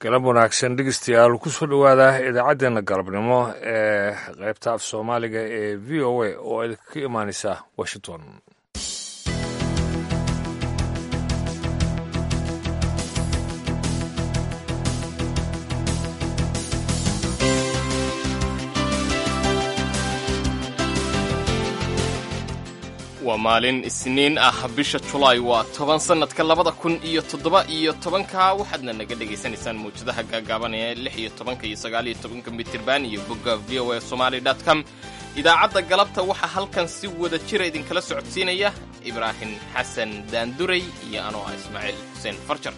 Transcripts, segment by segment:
galab wanaagsan dhegeystayaal kusoo dhowaada idaacaddeenna galabnimo ee qaybta af soomaaliga ee v o a oo idinka imaaneysa washington waa maalin isniin ah bisha julaay waa toban sannadka labada kun iyo toddoba iyo tobanka waxaadna naga dhegaysanaysaan mawjadaha gaagaaban ee lix iyo tobanka iyo sagaal iyo tobanka mitirban iyo bogga v o a somali com idaacadda galabta waxaa halkan si wada jira idinkala socodsiinaya ibraahim xasan daanduray iyo anoo ah ismaaciil xuseen farjar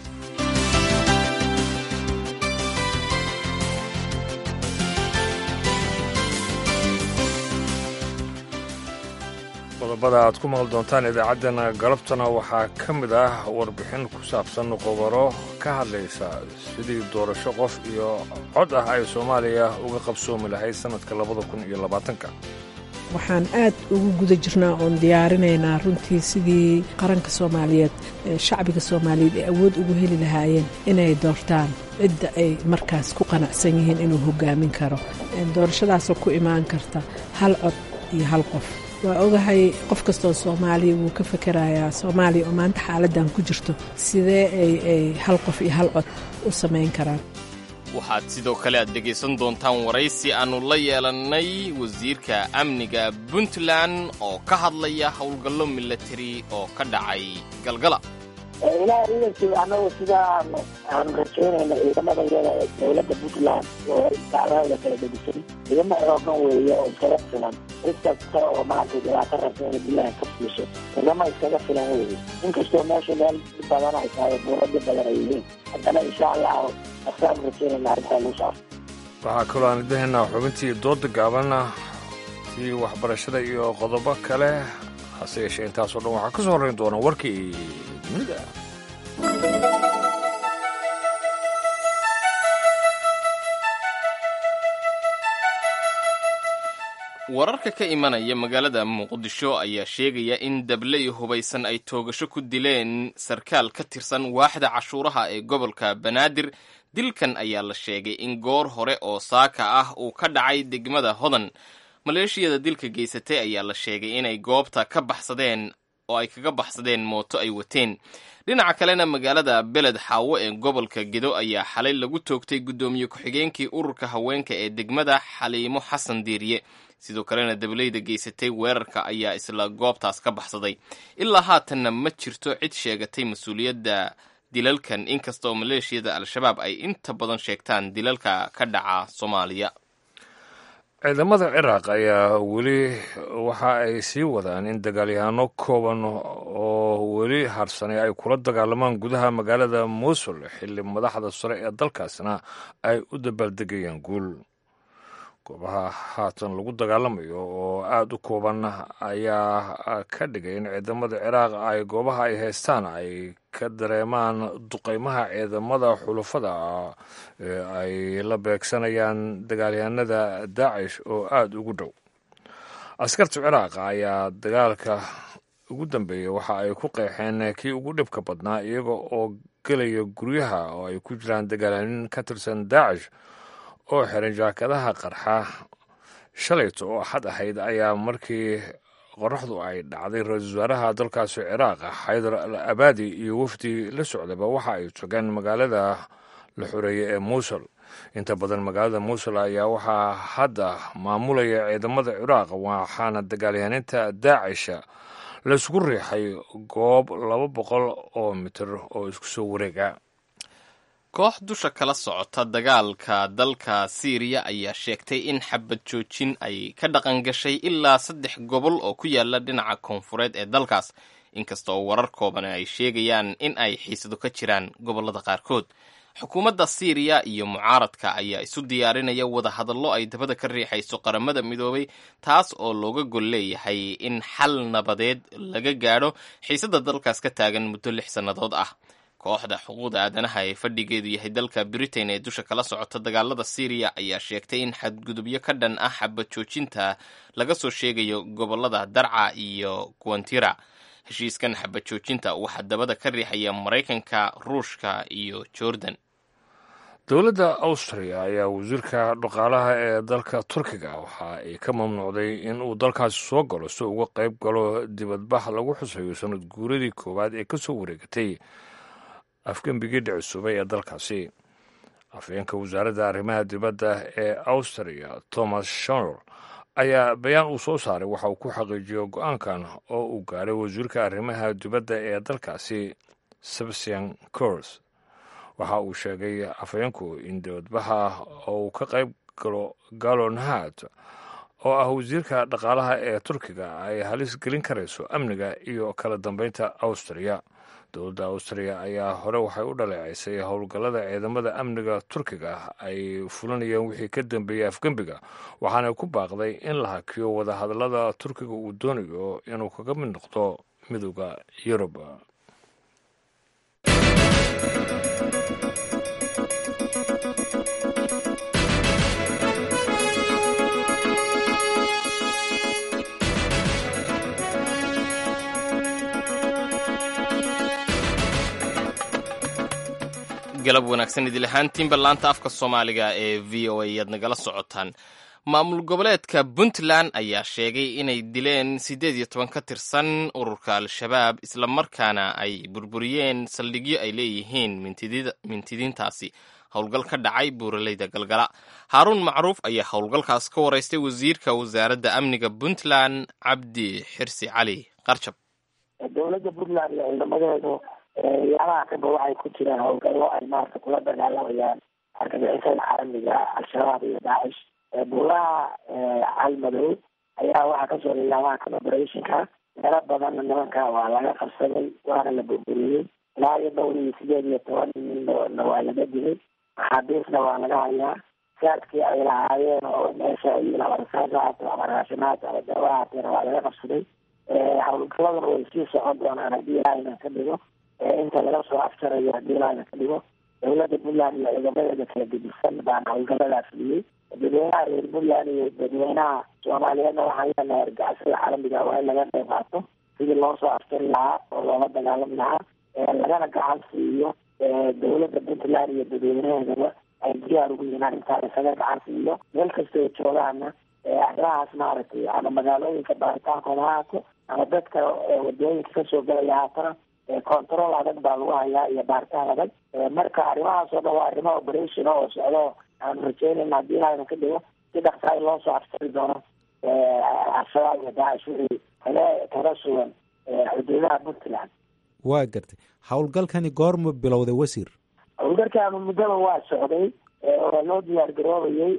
qodobada aad ku maqli doontaan idaacaddeenna galabtana waxaa ka mid ah warbixin ku saabsan qobaro ka hadlaysa sidii doorasho qof iyo cod ah ay soomaaliya uga qabsoomi lahayd sannadka labada kun iyo labaatanka waxaan aad ugu guda jirnaa oon diyaarinaynaa runtii sidii qaranka soomaaliyeed shacbiga soomaaliyeed ay awood ugu heli lahaayeen inay doortaan cidda ay markaas ku qanacsan yihiin inuu hogaamin karo doorashadaasoo ku imaan karta hal cod iyo hal qof waa ogahay qof kastoo soomaaliya wuu ka fakerayaa soomaaliya oo maanta xaaladdan ku jirto sidee ay hal qof iyo hal cod u samayn karaan waxaad sidoo kale aad dhegaysan doontaan waraysi aannu la yeelannay wasiirka amniga puntland oo ka hadlaya howlgallo milatari oo ka dhacay galgala ilaah ciidankii annagu sidaa aanu rajaynayna ciidamada yada ee dowladda puntland oo dacdahooda kala degisay ciidamo xoogan weeye oo iskaga filan cid kasta oo maaragtay dhibaato rabta inay bilahan ka fiisho ciidamo iskaga filan weeye inkastoo meesha meel dhib badan ay tahay buuro dhib badan ay yihiin haddana insha allahu asaanu rajaynayna arrintaa lagu saaro waxaa kaloo aan idahaynaa xubintii dooda gaabanna si waxbarashada iyo qodobo kale hase yeeshee intaasoo dhan waxaa ka soo horrayn doona warkii dunida wararka ka imanaya magaalada muqdisho ayaa sheegaya in dabley hubaysan ay toogasho ku dileen sarkaal ka tirsan waaxda cashuuraha ee gobolka banaadir dilkan ayaa la sheegay in goor hore oo saaka ah uu ka dhacay degmada hodan maleeshiyada dilka geysatay ayaa la sheegay inay goobta ka baxsadeen oo ay kaga baxsadeen mooto ay wateen dhinaca kalena magaalada beled xaawo ee gobolka gedo ayaa xalay lagu toogtay guddoomiye ku-xigeenkii ururka haweenka ee degmada xaliimo xasan diiriye sidoo kalena dableyda geysatay weerarka ayaa isla goobtaas ka baxsaday ilaa haatanna ma jirto cid sheegatay mas-uuliyadda dilalkan inkasta oo maleeshiyada al-shabaab ay inta badan sheegtaan dilalka ka dhaca soomaaliya ciidamada ciraaq ayaa weli waxa ay sii wadaan in dagaalyahaano kooban oo weli harsanay ay kula dagaalamaan gudaha magaalada muusul xilli madaxda sare ee dalkaasna ay u dabaaldegayaan guul goobaha haatan lagu dagaalamayo oo aada u kooban ayaa ka dhigay in ciidamada ciraaq ay goobaha ay haystaan ay ka dareemaan duqeymaha ciidamada xulufada ee ay la beegsanayaan dagaalyahanada daacish oo aada ugu dhow askarta ciraaq ayaa dagaalka ugu dambeeyey waxa ay ku qeexeen kii ugu dhibka badnaa iyaga oo gelaya guryaha oo ay ku jiraan dagaalyanin ka tirsan daacish oo xiran jaakadaha qarxa shalayto oo axad ahayd ayaa markii qoraxdu ay dhacday ra-iisul wasaaraha dalkaasi ciraaq xaydar al abaadi iyo wafdi la socdaba waxa ay togeen magaalada la xoreeyey ee muusul inta badan magaalada muusul ayaa waxaa hadda maamulaya ciidamada ciraaq waxaana dagaalyahaninta daacisha laysku riixay goob laba boqol oo mitir oo isku soo wareega koox dusha kala socota dagaalka dalka siiriya ayaa sheegtay in xabad joojin ay ka dhaqan gashay ilaa saddex gobol oo ku yaala dhinaca koonfureed ee dalkaas inkasta oo warar kooban ay sheegayaan in ay xiisado ka jiraan gobollada qaarkood xukuumadda siiriya iyo mucaaradka ayaa isu diyaarinaya wadahadallo ay dabada ka riixayso qaramada midoobay taas oo looga gol leeyahay in xal nabadeed laga gaadho xiisada dalkaas ka taagan muddo lix sannadood ah kooxda xuquuqda aadanaha ee fadhigeedu yahay dalka britain ee dusha kala socota dagaalada syriya ayaa sheegtay in xadgudubyo ka dhan ah xabad joojinta laga soo sheegayo gobolada darca iyo guantira heshiiskan xabad joojinta waxaa dabada ka riixaya maraykanka ruushka iyo jordan dowladda austria ayaa wasiirka dhaqaalaha ee dalka turkiga waxa ay ka mamnuucday in uu dalkaasi soo galo si uga qayb galo dibadbax lagu xusayo sanad guuradii koowaad ee ka soo wareegatay afgembigii dhicisubay ee dalkaasi afhayeenka wasaaradda arrimaha dibadda ee austria thomas shonor ayaa bayaan uu soo saaray waxa uu ku xaqiijiyo go-aankan oo uu gaaray wasiirka arrimaha dibadda ee dalkaasi sebastian cors waxa uu sheegay afhayeenku in dibadbaxa uu ka qayb galo galonhat oo ah wasiirka dhaqaalaha ee turkiga ay halis gelin karayso amniga iyo kala dambeynta austria dowladda austria ayaa hore waxay u dhaleecaysay howlgallada ciidamada amniga turkiga ay fulinayeen wixii ka dambeeyey afgembiga waxaana ku baaqday in la hakiyo wadahadallada turkiga uu doonayo inuu kaga mid noqdo midooda yurub galab wanaagsan idil ahaantiinba laanta afka soomaaliga ee v o a ayaad nagala socotaan maamul goboleedka puntland ayaa sheegay inay dileen siddeed iyo toban ka tirsan ururka al-shabaab islamarkaana ay burburiyeen saldhigyo ay leeyihiin mintidiintaasi howlgal ka dhacay buuraleyda galgala haaruun macruuf ayaa howlgalkaas ka waraystay wasiirka wasaaradda amniga puntland cabdi xirsi cali qarjab dowladda puntland iyo ciidamadeedu yaalaha kaba waxay ku jiraan howlgallo ay maarata kula dagaalamayaan argagixisada caalamiga al-shabaab iyo daacish buulaha calmadow ayaa waxaa kasoo lilaamaha kan operationka meelo badanna nimanka waa laga qabsaday waana la burburiyey ilaa iyo dhowr iyo sideed iyo toban ninna waa laga dilay maxaabiisna waa laga hayaa saadkii ay lahaayeen oo meesha ama rasaas ahaato ama raashimaad ama dawa ahaateena waa laga qabsaday howlgaladuna way sii socon doonaan haddii ilaahayna ka dhigo inta laga soo afjarayo haddii ilaahayna ka dhigo dowladda puntland iyo ciidamadeeda kala gedisan baan howlgaladaas dhiyey dadweynaha reer puntland iyo dadweynaha soomaaliyeedna waxaan leenahay argacisada caalamiga waa in laga qayb qaato sidii loo soo afjari lahaa oo loola dagaalami lahaa lagana gacan siiyo dowladda puntland iyo dadweynaheedaba ay diyaar ugu yihiin arrintaan isaga gacan siiyo meel kasta oo joogaana arrimahaas maaragtay ama magaalooyinka baaritaankooda ha haato ama dadka wadooyinka kasoo galaya haatana control adag baa lagu hayaa iyo baaritaan adag marka arrimahaas oo dhan waa arrimo operation oo socdo aanu rajeynayna haddii ilaahayna ka dhigo si dhaqsaa in loo soo afsari doono al-shabaab iyo daacish wixii kale kaga sugan xuduudaha puntland waa gartay howlgalkani goorma bilowday wasiir howlgalkaanu muddaba waa socday waa loo diyaar garoobayey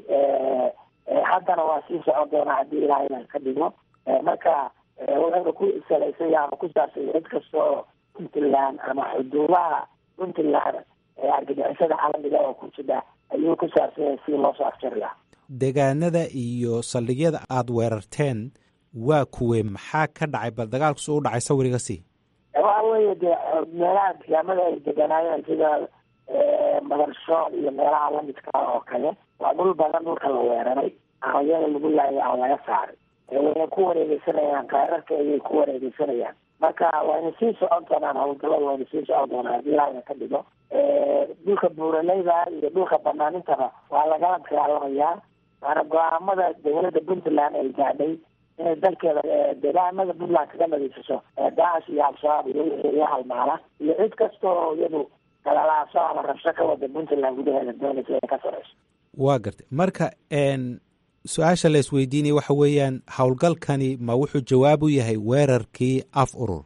haddana waa sii socon doonaa haddii ilaahayna ka dhigo marka wuxuuna ku salaysay ama ku saabsay cid kasta oo puntland ama xuduudaha puntland argagixisada caalamiga oo ku jira ayuu ku saabsanya si loo soo afjari lahaa deegaanada iyo saldhigyada aada weerarteen waa kuwe maxaa ka dhacay bal dagaalkus u dhacay sawiriga si waxa weeye dee meelaha deegaamada ay deganaayeen sida madarshood iyo meelaha lamidka oo kale waa dhul badan dhulka la weeraray aqayada lagu laayay aan laga saaray wayna ku wareegeysanayaan kaararka ayay ku wareegeysanayaan marka wayna sii socon doonaan howlgalada wayna sii socon doonaan haddii ilaahayna ka dhigo dhulka buuraleyda iyo dhulka banaanintaba waa lagala dagaalamayaa waana go-aamada dowladda puntland ay gaadhay inay dalkeeda deegaanada puntland kaga nadiifiso daacish iyo al-shabaab iyo iyo halmaala iyo cid kasta oo iyadu galalaaso ama rabsho ka wada puntland gudaheeda doonaysa inay ka sareyso waa gartay marka su-aasha la isweydiinaya waxa weeyaan howlgalkani ma wuxuu jawaab u yahay weerarkii af urur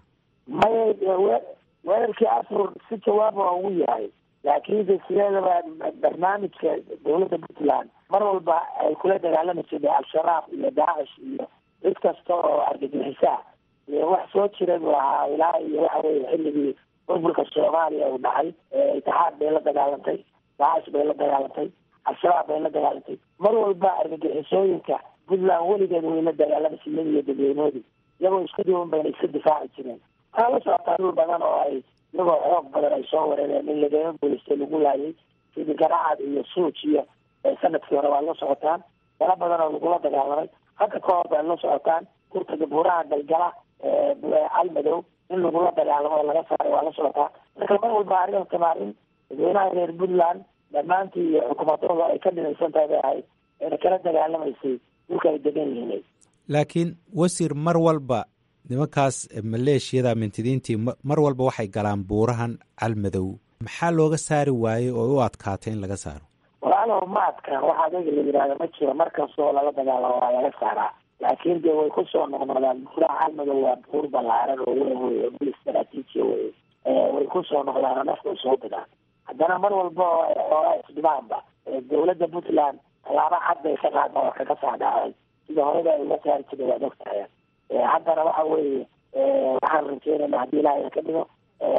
maya weerarkii af urur si jawaab waa ugu yahay laakiinse sideedaba barnaamijka dowladda puntland mar walba ay kula dagaalami jirtay al-shabaab iyo daacish iyo cid kasta oo argagixisaa iyo wax soo jira buu ahaa ilaa iyo waxa weye xilligii burburka soomaaliya uu dhacay itixaad bay la dagaalantay daacish bay la dagaalantay al-shabaab bay la dagaalantay mar walba argagixisooyinka puntland weligeed way la dagaalami siiyeen iyo dadweynoodii iyagoo isku duwan bayna iska difaaci jireen waxaa la socotaa dhul badan oo ay iyagoo xoog badan ay soo wareereen in lagaga guulaystay lagu laayay sidii garacad iyo suuj iyo sanadkii hore waa la socotaan meelo badan oo lagula dagaalamay hadda ka hor bay la socotaan kurtaga buuraha galgala calmadow in lagula dagaalamo oo laga saaray waa la socotaa marka mar walba arrinta maarin dadweynaha reer puntland dhammaantii iyo xukuumadooda ay ka dhinaysan tahay bay ahayd ayna kala dagaalamaysay dhulka ay degan yihiin laakiin wasiir mar walba nimankaas maleeshiyada mintidiintii mar walba waxay galaan buurahan calmadow maxaa looga saari waayey oo u adkaatay in laga saaro walaalow ma adkaan waxa adiga la yidhahda ma jiro markastoo lala dagaalamo waa laga saaraa laakiin dee way kusoo noqnoqdaan buuraha calmadow waa buur ballaaran oo weyn wey oo bil istaraatiiji wey way kusoo noqdaan oo nafta usoo digaan haddana mar walba ooa isdhibaanba dawladda puntland tallaabo cad bay ka qaada oo kaga saa dhacday sida horeba ay uga saari jirta waad ogtahay haddana waxa weeye waxaan rajeynayna haddii ilaahay ka dhigo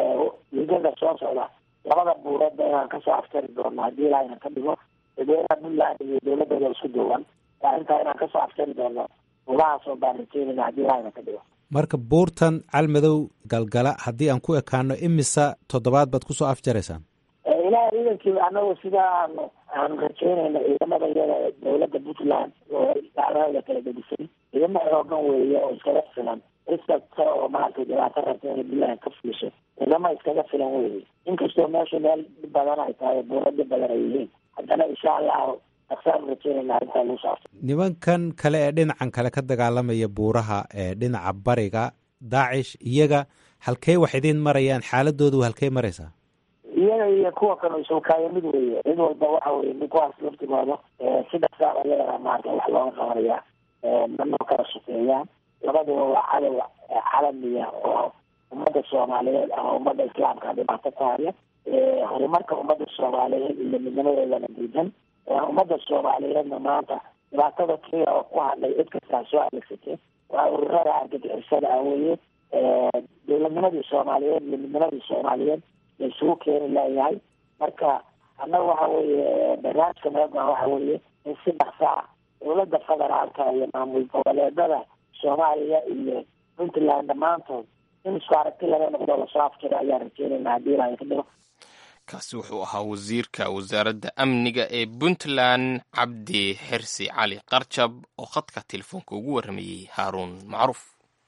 liidada soo socda labada buureedba inaan kasoo aftari doono haddii ilaahayna ka dhigo dadweynaha puntland iyo dawladooda isku duwan intaa inaan kasoo aftari doono buurahaasoo baan rajeynayna haddii ilaahayna ka dhigo marka buurtan calmadow galgala haddii aan ku ekaano imisa toddobaad baad kusoo afjaraysaan ilaah ciidankii anagu sidaa aanu aanu rajeynayna ciidamada iyada dawladda puntland oo dacdada kala gedisay ciidamo xoogan weeye oo iskaga filan cid kasta oo maaragtay dhibaato rabta inay puntland ka fuliso ciidamo iskaga filan weeye inkastoo meesha meel dhib badan ay tahay buuro dhib badan ay yihiin haddana insha allahu aksaanu rajeynayna arrintaa lagu saabsan nimankan kale ee dhinacan kale ka dagaalamaya buuraha ee dhinaca bariga daacish iyaga halkey wax idiin marayaan xaaladoodu halkey maraysaa iyaga iyo kuwa kale isukaaya mid weeye cid walba waxa weye nin kuwaas laftigooda si dhaqsaar ayagana maarata wax looga qabanaya manoo kala shaqeeyaan labaduba waa cadow calamiya oo ummadda soomaaliyeed ama ummadda islaamka dhibaato ku haya horumarka ummadda soomaaliyeed iyo midnimadeedana diidan ummadda soomaaliyeedna maanta dhibaatada keliya oo ku hadlay cid kastaa soo adeegsatay waa ururada argagixisada ah weye dowladnimadii soomaaliyeed iyo midnimadii soomaaliyeed la isugu keeni layahay marka annaga waxa weeye barnaamijka meegan waxa weeye in si dhaksaa dowladda federaalka iyo maamul goboleedada soomaaliya iyo puntland dhammaantood in isku aragti laga noqdo lasoo afjiro ayaan rajeynayna haddii ilahay ka dhigo kaasi wuxuu ahaa wasiirka wasaaradda amniga ee puntland cabdi xirsi cali qarjab oo khadka telefoonka ugu warramayey haaruun macruuf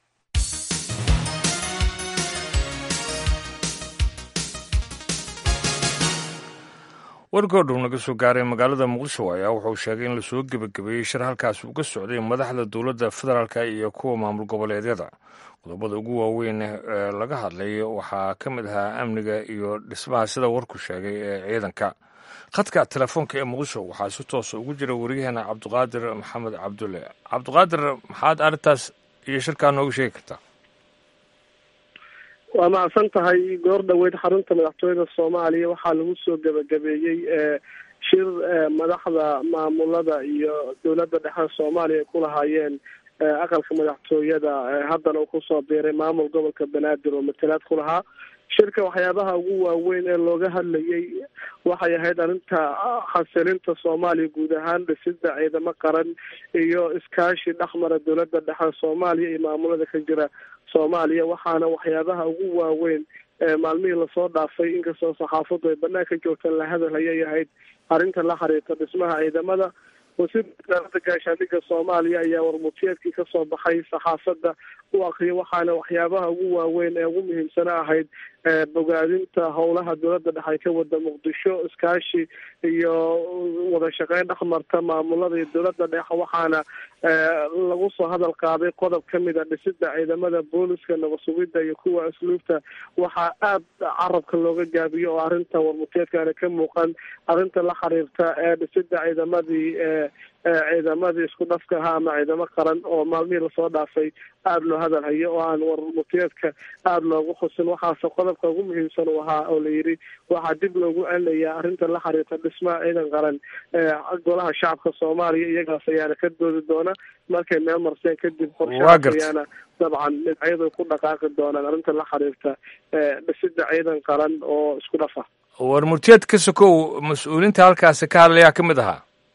wargoodhow naga soo gaaray magaalada muqdisho ayaa wuxuu sheegay in lasoo gebagabeeyey shir halkaas uu ka socday madaxda dowladda federaalka iyo kuwa maamul goboleedyada qodobada ugu waaweyn ee laga hadlay waxaa ka mid ahaa amniga iyo dhismaha sida warku sheegay ee ciidanka khadka telefoonka ee muqdisho waxaa si toosa ugu jira wariyaheena cabdiqaadir maxamed cabdulle cabdiqaadir maxaad arrintaas iyo shirkaa nooga sheegi kartaa waa macsan tahay goor dhoweyd xarunta madaxtooyada soomaaliya waxaa lagu soo gebagabeeyey shir madaxda maamulada iyo dowladda dhexe soomaaliya ay ku lahaayeen aqalka madaxtooyada haddana uu kusoo biiray maamul gobolka banaadir oo matalaad ku lahaa shirka waxyaabaha ugu waaweyn ee looga hadlayay waxay ahayd arrinta xasilinta soomaaliya guud ahaan dhisida ciidamo qaran iyo iskaashi dhexmara dowladda dhexe soomaaliya iyo maamulada ka jira soomaaliya waxaana waxyaabaha ugu waaweyn maalmihii lasoo dhaafay inkastoo saxaafaddu ay banaanka joogtaan la hadalhayay ahayd arrinta la xiriirta dhismaha ciidamada wasiirka wasaaradda gaashaandhigga soomaaliya ayaa warmutiyeedkii kasoo baxay saxaafadda u akriyay waxaana waxyaabaha ugu waaweyn ee ugu muhiimsana ahayd bogaadinta howlaha dowladda dhexe ay ka wada muqdisho iskaashi iyo wada shaqeyn dhexmarta maamulada iyo dowladda dhexe waxaana lagu soo hadal qaaday qodob kamid a dhisida ciidamada booliska nabasugidda iyo kuwa asluubta waxaa aad carabka looga gaabiyo oo arrinta warmuteedkaana ka muuqan arrinta la xiriirta ee dhisida ciidamadii ciidamadii isku dhafka ahaa ama ciidamo qaran oo maalmihii lasoo dhaafay aada loo hadal hayo oo aan warmuteedka aada loogu xusin waxaase qodobka ugu muhiimsan uu ahaa oo la yidhi waxaa dib loogu celinayaa arrinta la xiriirta dhismaha ciidan qaran golaha shacabka soomaaliya iyagaas ayaana ka doodi doona markay meel marseen kadib qorshahaas ayaana dabcan dhinacyadu ku dhaqaaqi doonaan arrinta la xiriirta dhisida ciidan qaran oo isku dhafa war murtiyeed ka sokow mas-uuliinta halkaasi ka hadlayaa ka mid ahaa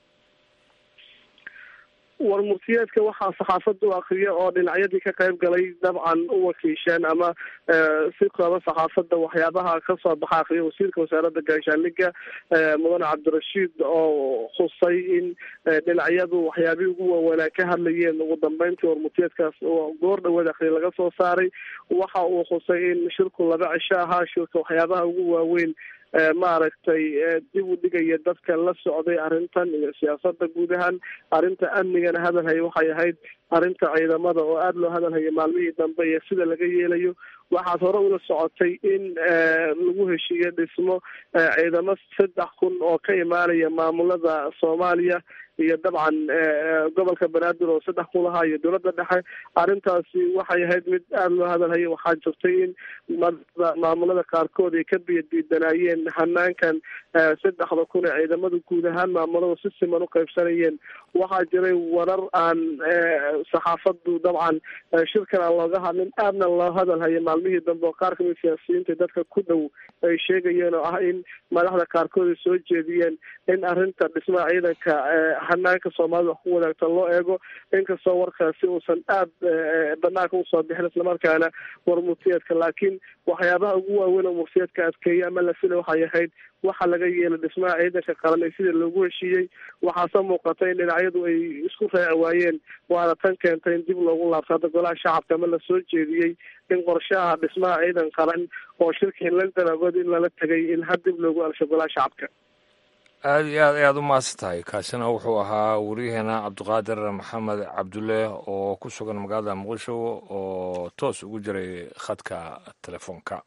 war murtiyeedka waxaa saxaafadda u akriya oo dhinacyadii ka qayb galay dabcan u wakiisheen ama si kooba saxaafadda waxyaabaha kasoo baxa akriya wasiirka wasaaradda gaashaandhigga mudane cabdirashiid oo khusay in dhinacyadu waxyaabihii ugu waaweynaa ka hadlayeen ugu dambeyntii war murtiyeedkaas goor dhaweed akriya laga soo saaray waxa uu khusay in shirku laba cisho ahaa shirka waxyaabaha ugu waaweyn maaragtay dib u dhigaya dadka la socday arrintan iyo siyaasada guud ahaan arrinta amnigana hadalhaya waxay ahayd arrinta ciidamada oo aada loo hadalhaya maalmihii dambe iyo sida laga yeelayo waxaad hore ula socotay in lagu heshiiyo dhismo ciidamo saddex kun oo ka imaanaya maamulada soomaaliya iyo dabcan gobolka banaadir oo saddex kun lahaa iyo dowladda dhexe arrintaasi waxay ahayd mid aada loo hadalhaya waxaa jirtay in maamulada qaarkood ay ka biyadiidanaayeen hanaankan saddexda kun ee ciidamada guud ahaan maamulada si siman u qaybsanayeen waxaa jiray warar aan saxaafadu dabcan shirkan aan looga hadlin aadna loo hadalhaya maalmihii dambe oo qaar kamid siyaasiyiinta dadka ku dhow ay sheegayeen oo ah in madaxda qaarkood ay soo jeediyeen in arrinta dhismaha ciidanka hanaanka soomaalida wax ku wadaagta loo eego inkastoo warkaasi uusan aada banaanka usoo bixin islamarkaana war murtiyeedka laakiin waxyaabaha ugu waaweyn oo murtiyeedka adkeeya ama la fila waxay ahayd waxa laga yeelay dhismaha ciidanka qaran ee sida loogu heshiiyey waxaase muuqata in dhinacyadu ay isku raaci waayeen waana tan keentay in dib loogu laabto hadda golaha shacabka ama lasoo jeediyey in qorshaha dhismaha ciidan qaran oo shirkii london agood in lala tegay in had dib loogu alsho golaha shacabka aada iyo aad ayaad u mahadsan tahay kaasina wuxuu ahaa waryaheena cabdiqaadir maxamed cabdulle oo ku sugan magaalada muqdisho oo toos ugu jiray khadka telefoonka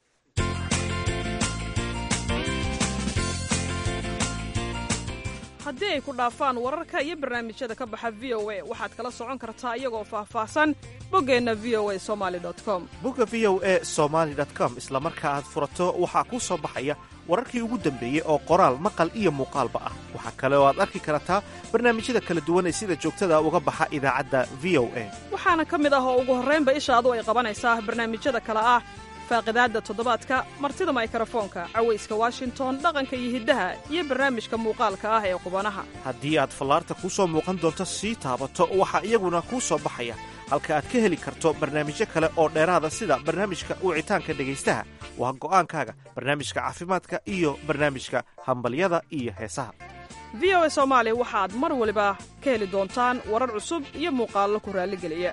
haddii ay ku dhaafaan wararka iyo barnaamijyada ka baxa v o a waxaad kala socon kartaa iyagoo faahfaahsan boggeenna v o a somali com bogga v o a somaali com isla marka aad furato waxaa kuu soo baxaya wararkii ugu dambeeyey oo qoraal maqal iyo muuqaalba ah waxaa kale oo aad arki kartaa barnaamijyada kala duwan ee sida joogtada uga baxa idaacadda v o a waxaana ka mid ah oo ugu horraynba ishaadu ay qabanaysaa barnaamijyada kale ah faaqidaadda toddobaadka martida maykrofoonka cawayska washington dhaqanka iyo hiddaha iyo barnaamijka muuqaalka ah ee qubanaha haddii aad fallaarta kuu soo muuqan doonto sii taabato waxaa iyaguna kuu soo baxaya halka aad ka heli karto barnaamijyo kale oo dheeraada sida barnaamijka wicitaanka dhegaystaha waa go'aankaaga barnaamijka caafimaadka iyo barnaamijka hambalyada iyo heesaha v o a soomaali waxaad mar waliba ka heli doontaan warar cusub iyo muuqaallo ku raalligeliya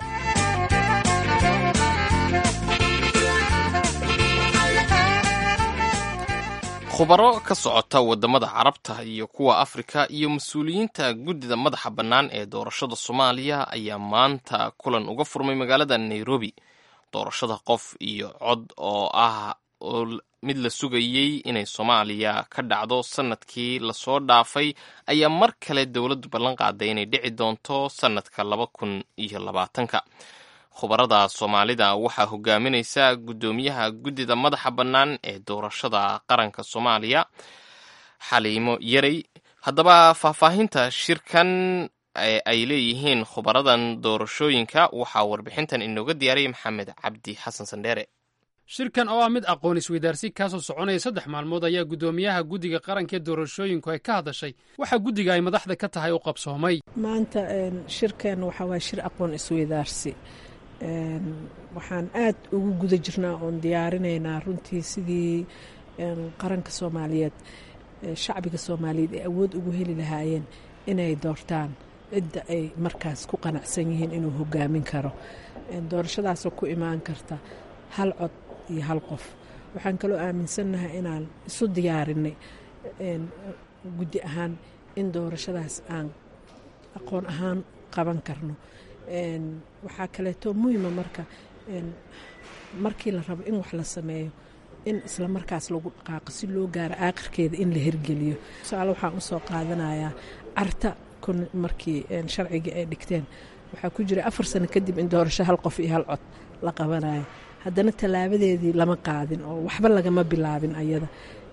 khubaro ka socota waddamada carabta iyo kuwa afrika iyo mas-uuliyiinta guddida madaxa bannaan ee doorashada soomaaliya ayaa maanta kulan uga furmay magaalada nairobi doorashada qof iyo cod oo ah mid la sugayey inay soomaaliya ka dhacdo sanadkii lasoo dhaafay ayaa mar kale dowladdu ballan qaaday inay dhici doonto sanadka laba kun iyo labaatanka khubarada soomaalida waxaa hogaaminaysa guddoomiyaha guddida madaxa bannaan ee doorashada qaranka soomaaliya xaliimo yarey haddaba faahfaahinta shirkan ay leeyihiin khubaradan doorashooyinka waxaa warbixintan inooga diyaariyay maxamed cabdi xasan sandheere shirkan oo ah mid aqoon isweydaarsi kaasoo soconaya saddex maalmood ayaa guddoomiyaha guddiga qaranka ee doorashooyinku ay ka hadashay waxaa guddiga ay madaxda ka tahay u qabsoomay maanta shirkan waxaa waaya shir aqoon isweydaarsi waxaan aad ugu guda jirnaa oon diyaarinaynaa runtii sidii qaranka soomaaliyeed shacbiga soomaaliyeed ay awood ugu heli lahaayeen inay doortaan cidda ay markaas ku qanacsan yihiin inuu hogaamin karo doorashadaasoo ku imaan karta hal cod iyo hal qof waxaan kaloo aaminsannahay inaan isu diyaarinay guddi ahaan in doorashadaas aan aqoon ahaan qaban karno waxaa kaleeto muhima marka markii la rabo in wax la sameeyo in isla markaas lagu dhaqaaqo si loo gaaro aakhirkeeda in la hirgeliyo tusaale waxaan usoo qaadanayaa carta markii sharcigii ay dhigteen waxaa ku jira afar sano kadib in doorasho hal qof iyo hal cod la qabanayo haddana tallaabadeedii lama qaadin oo waxba lagama bilaabin ayada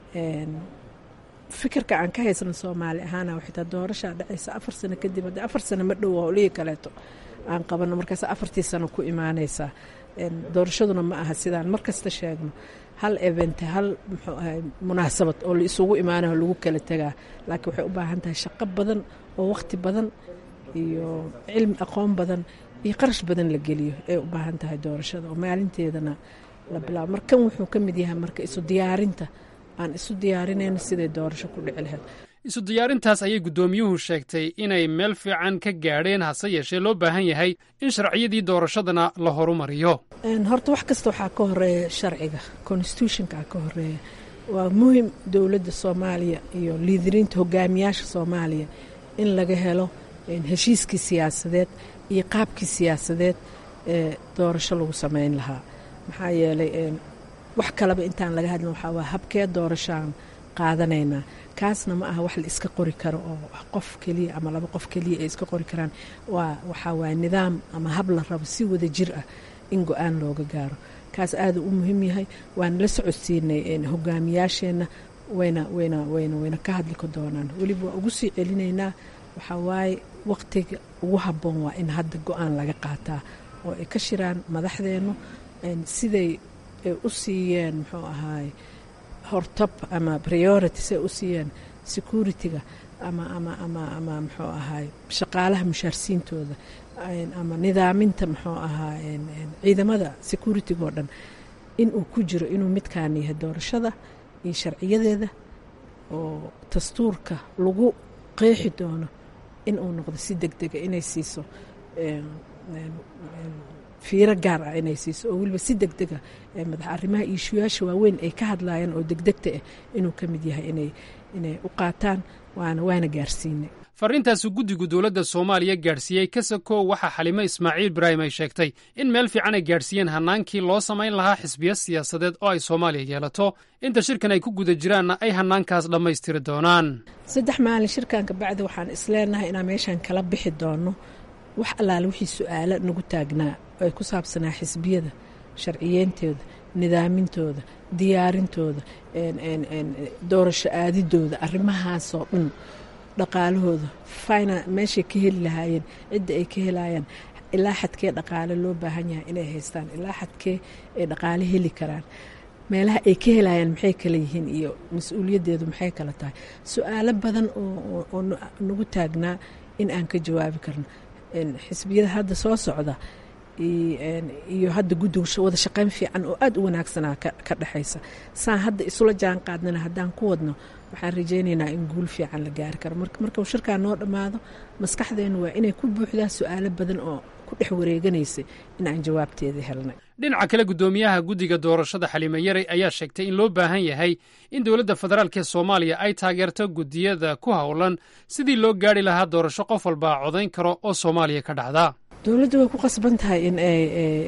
fikirka aan ka haysano soomaali ahaana xitaa doorashaa dhacaysa afar sano kadib haddii afar sano ma dhow howlihii kaleeto aan qabano markaas afartii sano ku imaanaysaa doorashaduna ma aha sidaan markasta sheegno hal event hal muxuu ahay munaasabad oo la isugu imaanayo lagu kala tegaa laakiin waxay u baahan tahay shaqo badan oo waqti badan iyo cilmi aqoon badan iyo qarash badan la geliyo ay u baahan tahay doorashada oo maalinteedana la bilaabo mar kan wuxuu ka mid yahay marka isu diyaarinta aan isu diyaarinayno siday doorasho ku dhici lahayd isu diyaarintaas ayay guddoomiyuhu sheegtay inay meel fiican ka gaadheen hase yeeshee loo baahan yahay in sharciyadii doorashadana la horumariyo horta wax kasta waxaa ka horeeya sharciga constitutionka ka horeeya waa muhim dowladda soomaaliya iyo liidiriinta hogaamiyaasha soomaaliya in laga helo heshiiskii siyaasadeed iyo qaabkii siyaasadeed ee doorasho lagu sameyn lahaa maxaa yeelay wax kaleba intaan laga hadlin waxaa waa habkee doorashaan qaadanaynaa kaasna ma aha wax la iska qori karo oo qof keliya ama laba qof keliya ay iska qori karaan waa waxaa waaya nidaam ama hab la rabo si wada jir ah in go-aan looga gaaro kaas aada u muhiim yahay waana la socodsiinay hogaamiyaasheenna wayna wayna wayna wayna ka hadli ka doonaan weliba waa ugu sii celinaynaa waxaa waaye waqtiga ugu habboon waa in hadda go-aan laga qaataa oo ay ka shiraan madaxdeennu siday ay u siiyeen muxuu ahaay hortab ama priority siay u siiyeen security-ga ama ama ama ama muxuu ahaay shaqaalaha mushaarsiintooda ama nidaaminta muxuu ahaa ciidamada security-ga oo dhan inuu ku jiro inuu midkaan yahay doorashada iyo sharciyadeeda oo dastuurka lagu qeexi doono inuu noqdo si deg dega inay siiso fiiro gaar ah inay siiso oo weliba si deg dega madax arrimaha iishuyaasha waaweyn ay ka hadlayaan oo degdegta ah inuu ka mid yahay inay inay u qaataan waana waana gaarsiinay farriintaasu guddigu dowladda soomaaliya gaadhsiiyey kasakow waxaa xalimo ismaaciil ibraahim ay sheegtay in meel fiican ay gaadhsiiyeen hannaankii loo samayn lahaa xisbiya siyaasadeed oo ay soomaaliya yeelato inta shirkan ay ku guda jiraanna ay hannaankaas dhammaystiri doonaan saddex maalin shirkan kabacdi waxaan isleenahay inaan meeshaan kala bixi doono wax allaale wixii su-aalo nagu taagnaa oo ay ku saabsanaa xisbiyada sharciyeentooda nidaamintooda diyaarintooda doorasho aadidooda arrimahaasoo dhan dhaqaalahooda fina meeshay ka heli lahaayeen cidda ay ka helayaan ilaa xadkee dhaqaale loo baahan yahay inay haystaan ilaa xadkee ay dhaqaale heli karaan meelaha ay ka helayaan maxay kala yihiin iyo mas-uuliyaddeedu maxay kala tahay su-aalo badan oo nagu taagnaa in aan ka jawaabi karno xisbiyada hadda soo socda iyo hadda guddiga wada shaqayn fiican oo aada u wanaagsanaa ka dhexaysa saan hadda isula jaan qaadnana haddaan ku wadno waxaan rajaynaynaa in guul fiican la gaari karo markuu shirkaa noo dhammaado maskaxdeennu waa inay ku buuxdaa su-aalo badan oo ku dhex wareeganaysay in aan jawaabteeda helnay dhinaca kale guddoomiyaha guddiga doorashada xalime yaray ayaa sheegtay in loo baahan yahay in dowladda federaalk ee soomaaliya ay taageerto guddiyada ku howlan sidii loo gaari lahaa doorasho qof walba codayn karo oo soomaaliya ka dhacda dowladda way ku qasban tahay in ay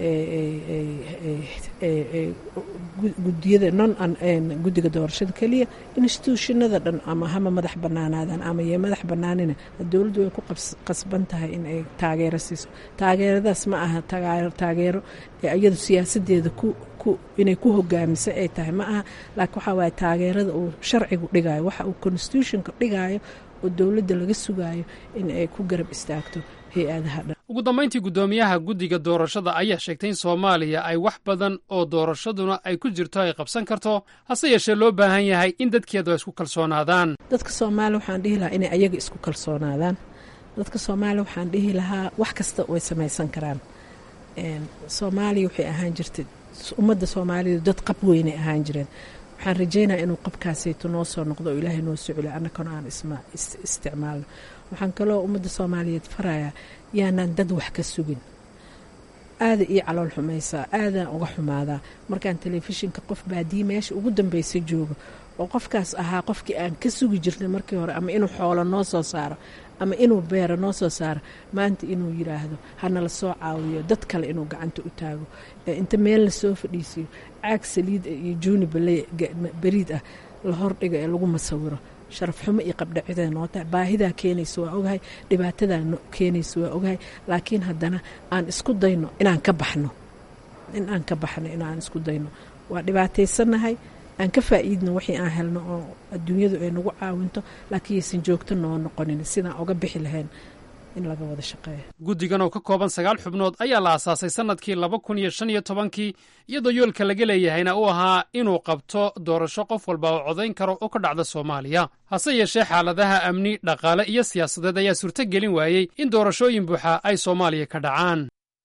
gudiyada non guddiga doorashada keliya institutionada dhan ama hama madax banaanaadaan ama yee madax banaanina dowladdu way ku qasban tahay in ay taageero siiso taageeradaas ma aha taageero iyadu siyaasadeeda ku inay ku hogaamisa ay tahay ma aha laakiin waxaa waaye taageerada uu sharcigu dhigayo waxa uu constitutionka dhigayo oo dowladda laga sugaayo in ay ku garab istaagto hay-adaha dhan ugu dambayntii guddoomiyaha guddiga doorashada ayaa sheegtay in soomaaliya ay wax badan oo doorashaduna ay ku jirto ay qabsan karto hase yeeshee loo baahan yahay in dadkeedu ay isku kalsoonaadaan dadka soomaaliya waxaan dhihi lahaa inay ayaga isku kalsoonaadaan dadka soomaaliya waxaan dhihi lahaa wax kasta way samaysan karaan soomaaliya waxay ahaan jirtay ummadda soomaalidu dad qab weynay ahaan jireen waxaan rajaynaa inuu qabkaasayto noo soo noqdo oo ilaahay noo soo celiyo annakana aan isticmaalno waxaan kaloo ummadda soomaaliyeed farayaa yaanaan dad wax ka sugin aada ii calool xumaysaa aadaan uga xumaadaa markaan telefishinka qof baadiye meesha ugu dambeysa joogo oo qofkaas ahaa qofkii aan ka sugi jirnay markii hore ama inuu xoolo noo soo saaro ama inuu beero noo soo saaro maanta inuu yidhaahdo hanala soo caawiyo dad kale inuu gacanta u taago inta meel lasoo fadhiisiyo caag saliid iyo juuni beriid ah la hordhiga ee lagu masawiro sharaf xumo iyo qabdhacida noo tahay baahidaa keenaysa waa ogahay dhibaatadaa keenaysa waa ogahay laakiin haddana aan isku dayno inaan ka baxno in aan ka baxno inaan isku dayno waa dhibaataysanahay aan ka faa'iidno wixii aan helno oo adduunyadu ay nagu caawinto laakiin yaysan joogto noo noqonin sidaan oga bixi lahayn in laga wada shaqeeyo guddigan oo ka kooban sagaal xubnood ayaa la aasaasay sannadkii laba kun iyo shan iyo tobankii iyadoo yoolka laga leeyahayna uu ahaa inuu qabto doorasho qof walba oo codayn karo oo ka dhacda soomaaliya hase yeeshee xaaladaha amni dhaqaale iyo siyaasadeed ayaa suurto gelin waayey in doorashooyin buuxa ay soomaaliya ka dhacaan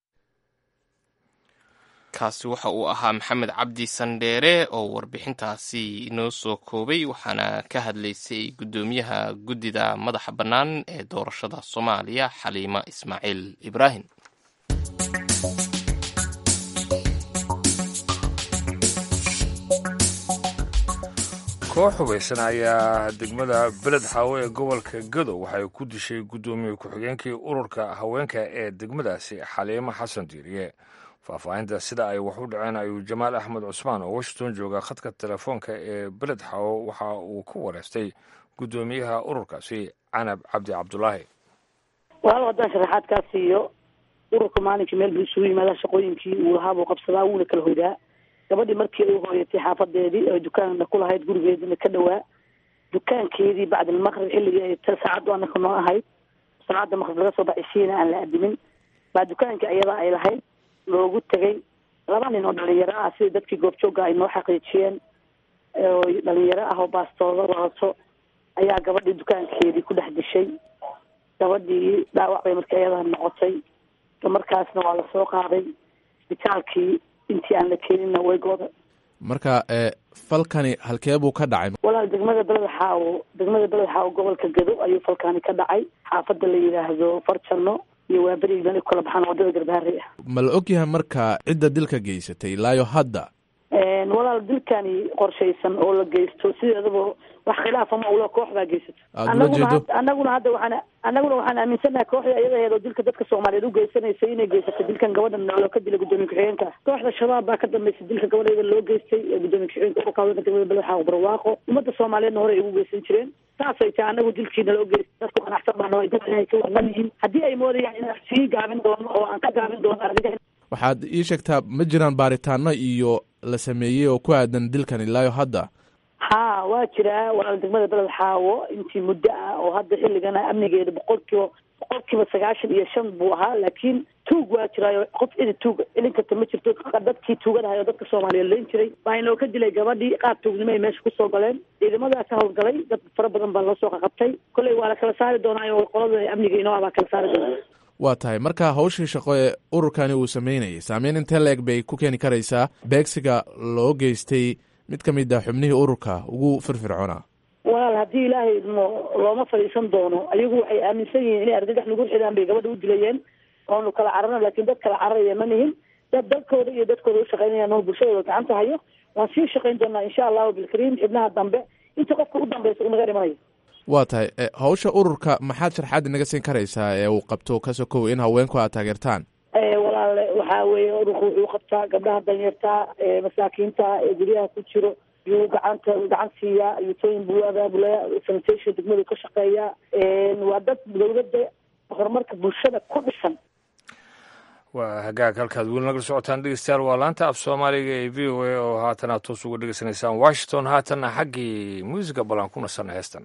kaasi waxa uu ahaa maxamed cabdi sandheere oo warbixintaasi inoo soo koobay waxaana ka hadlaysay guddoomiyaha guddida madaxa bannaan ee doorashada soomaaliya xaliima ismaaciil ibraahim koox hubaysan ayaa degmada beled xaawo ee gobolka gadow waxay ku dishay guddoomiye ku-xigeenkii ururka haweenka ee degmadaasi xaliimo xasan diiriye faahfaahinta sida ay wax u dhaceen ayuu jamaal axmed cusmaan oo washington jooga khadka telefoonka ee beled xaawo waxa uu ku wareystay guddoomiyaha ururkaasi canab cabdi cabdulaahi walaal haddaan sharaxaad kaa siiyo ururka maalinkii meel buu isugu yimaadaa shaqooyinkii uu lahaa buu qabsadaa wuuna kala hoydaa gabadhii markii ay hooyatay xaafadeedii oo dukaanna ku lahayd gurigeediina ka dhawaa dukaankeedii bacdilmaqrib xilligii ay saacaddu anaka noo ahayd saacadda maqrib laga soo baxaysiina aan la adimin baa dukaankii ayadaa ay lahayd loogu tegay laba nin oo dhalinyaro ah sida dadkii goobjooga ay noo xaqiijiyeen oo dhalinyaro ah oo baastooda wadato ayaa gabadhii dukaankeedii ku dhex dishay gabadhii dhaawac bay marka ayadaa noqotay markaasna waa lasoo qaaday isbitaalkii intii aan la keenina way gooda marka falkani halkee buu ka dhacay walaal degmada beled xaawo degmada beled xaawo gobolka gado ayuu falkani ka dhacay xaafadda la yidhaahdo farjano iyo waaberi meel kala baxaan wadada garbaharey ah ma la ogyahay marka cidda dilka geysatay ilaayo hadda walaal dilkani qorshaysan oo la geysto sideedaba wax khilaafa ma ula koox baa geysato Aad ula anaguna jeedo? had- anaguna hadda waxaan anaguna waxaan aaminsanahay kooxda iyada aheed oo dilka dadka soomaaliyeed u geysanaysay inay geysato dilkan gabadhan loo ka dilay gudoomiye ku-xigeenka kooxda shabaab baa ka dambeysay dilka gabadheeda loo geystay ee gudoomiye ku-xigeenka ururka haweenka degmada beled barwaaqo ummadda soomaaliyeedna hore ay ugu geysan jireen saasay tahay anagu dilkiina loo geystay dadku qanacsan baa noo dad inay ka warman yihiin haddii ay moodayaan inaan sii gaabin doono oo aan ka gaabin doono arrinta waxaad ii sheegtaa ma jiraan baaritaano iyo la sameeyey oo ku aadan dilkan ilaayo hadda ha waa jiraa walaal degmada beled xaawo intii muddo ah oo hadda xilligana amnigeeda boqolkiiba boqolkiiba sagaashan iyo shan buu ahaa laakiin tuug waa jiraayo qof idi tuug ilin karta ma jirto dadkii tuugadahay oo dadka soomaaliyeed layn jiray baa inoo ka dilay gabadhii qaab tuugnimo ay meesha kusoo galeen ciidamadaas ka howlgalay dad fara badan baa loo soo qaqabtay kolley waa la kala saari doonaa oo qolada amniga inoo ah baa kala saari doonaa waa tahay marka hawshii shaqo ee ururkani uu sameynayay saameyn intee la-eg bay ku keeni karaysaa beegsiga loo geystay mid ka mid ah xubnihii ururka ugu firfircoonaa walaal haddii ilaahay idmo looma fadhiisan doono ayagu waxay aaminsan yihiin inay argagax nagu xidhaan bay gabadha u dilayeen oonu kala cararno laakiin dad kala cararaya ma nihin dad dalkooda iyo dadkooda ushaqaynayaan oo bulshadooda gacanta hayo waan sii shaqayn doonaa insha allahu bilkariim xibnaha dambe inta qofka u dambeysa unaga dhimanayo waa tahay e, hawsha ururka maxaad sharxaad inaga siin karaysaa ee uu qabto ka sokow in haweenku aad taageertaan Eh, walaal waxaa weeye ururku wuxuu qabtaa gabdhaha danyarta ee masaakiinta ee guryaha ku jiro yuu gacanta gacan siiyaa yutooyin buu abaabulaya sanitation degmadu ka shaqeeya waa dad dowladda horumarka bulshada ku dhisan waa hagaag halkaad weli nagala socotaan dhegeystayaal waa laanta af soomaaliga ee v o a oo haatan aad toos uga dhegeysanaysaan washington haatanna xaggii muusiga balan ku nasanna heestan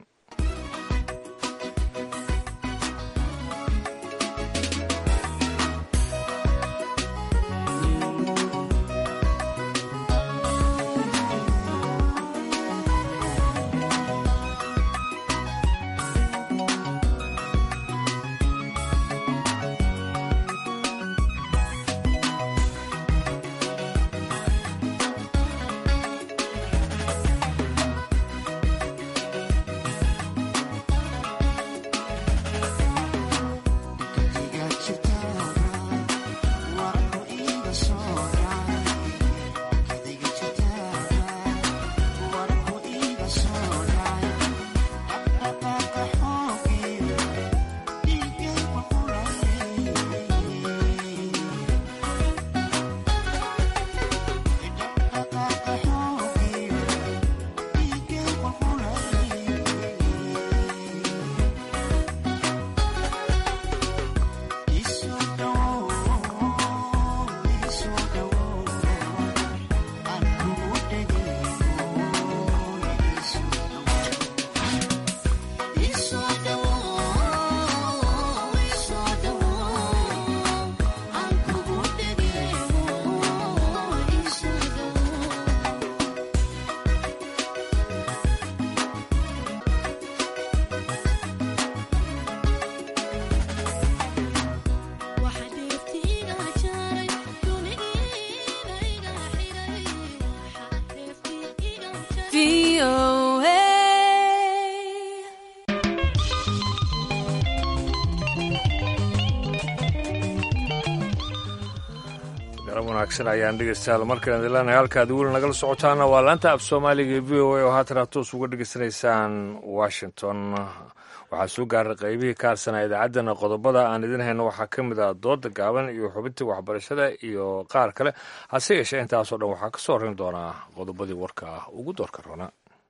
wanaagsan ayaan dhegeystayaal markaan idinleenahay halkaad weli nagala socotaana waa laanta af soomaaliga ee v o a oo haatan aad toos uga dhegeysanaysaan washington waxaa soo gaaray qaybihii ka harsanaa idaacaddana qodobada aan idin hayno waxaa ka mid ah dooda gaaban iyo xubintii waxbarashada iyo qaar kale hase yeeshee intaasoo dhan waxaa ka soo horin doonaa qodobadii warka ah ugu doorka roona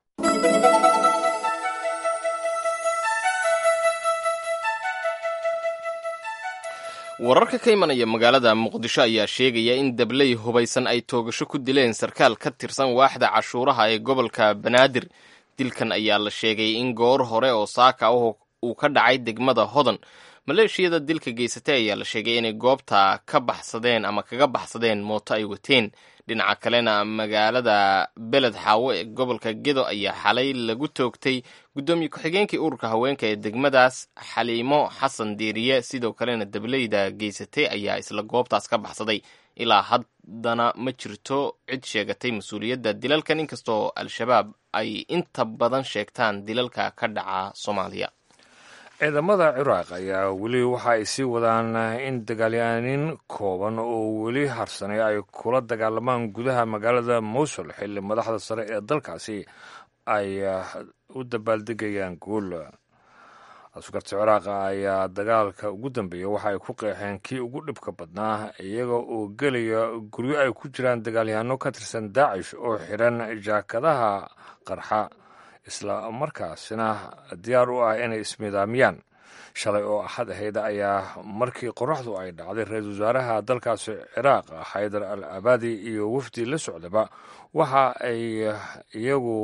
wararka ka imanaya magaalada muqdisho ayaa sheegaya in dabley hubaysan ay toogasho ku dileen sarkaal ka tirsan waaxda cashuuraha ee gobolka banaadir dilkan ayaa la sheegay in goor hore oo saaka ah uu ka dhacay degmada hodan maleeshiyada dilka geysatay ayaa la sheegay inay goobta ka baxsadeen ama kaga baxsadeen mooto ay wateen dhinaca kalena magaalada beled xaawo ee gobolka gedo ayaa xalay lagu toogtay guddoomiye ku-xigeenkii ururka haweenka ee degmadaas xaliimo xasan diiriye sidoo kalena dableyda geysatay ayaa isla goobtaas ka baxsaday ilaa haddana ma jirto cid sheegatay mas-uuliyadda dilalkan inkastoo al-shabaab ay inta badan sheegtaan dilalka ka dhaca soomaaliya ciidamada ciraaq ayaa weli waxa ay sii wadaan in dagaalyaaniin kooban oo weli harsanay ay kula dagaalamaan gudaha magaalada mowsul xilli madaxda sare ee dalkaasi ay u dabaaldegayaan guul askarta ciraaqa ayaa dagaalka ugu dambeeya waxa ay ku qeexeen kii ugu dhibka badnaa iyaga oo gelaya guryo ay ku jiraan dagaalyahanno ka tirsan daacish oo xidhan jaakadaha qarxa isla markaasina diyaar u ah inay ismidaamiyaan shalay oo axad ahayd ayaa markii qoraxdu ay dhacday ra-iisul wasaaraha dalkaasi ciraaq xaydar al abaadi iyo wafdi la socdaba waxa ay iyagu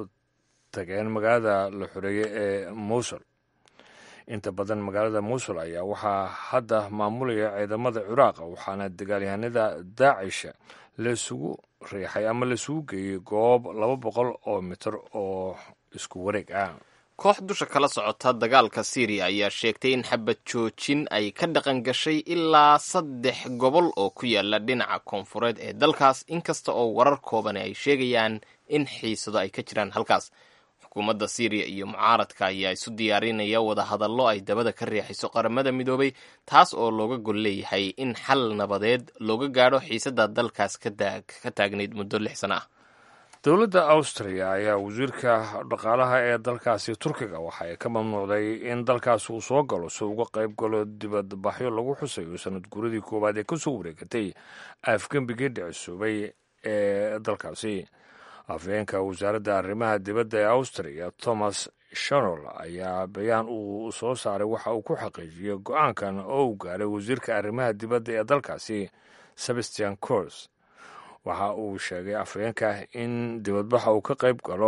tageen magaalada la xoreeyey ee mowsul inta badan magaalada mowsul ayaa waxaa hadda maamulaya ciidamada ciraaqa waxaana dagaalyahanada daacisha laisugu riixay ama laisugu geeyey goob laba boqol oo mitir oo isku wareeg ah koox dusha kala socota dagaalka syriya ayaa sheegtay in xabad joojin ay ka dhaqan gashay ilaa saddex gobol oo ku yaala dhinaca koonfureed ee dalkaas inkasta oo warar koobani ay sheegayaan in xiisado ay ka jiraan halkaas xukuumadda syriya iyo mucaaradka ayaa isu diyaarinaya wadahadallo ay dabada ka riixayso qaramada midoobay taas oo looga gol leeyahay in xal nabadeed looga gaadho xiisadda dalkaas ka taagnayd muddo lix sano ah dowladda austriya ayaa wasiirka dhaqaalaha ee dalkaasi turkiga waxa ay ka mamnuucday in dalkaas uu soo galo si uga qayb galo dibadbaxyo lagu xusayo sanad guuradii koowaad ee kasoo wareegatay afgembigii dhicisuubay ee dalkaasi afhayeenka wasaaradda arrimaha dibadda ee austriya thomas shanol ayaa bayaan uu soo saaray waxa uu ku xaqiijiyey go-aankan oo uu gaaray wasiirka arrimaha dibadda ee dalkaasi sebastian cors waxa uu sheegay afhayeenka in dibadbaxa uu ka qayb galo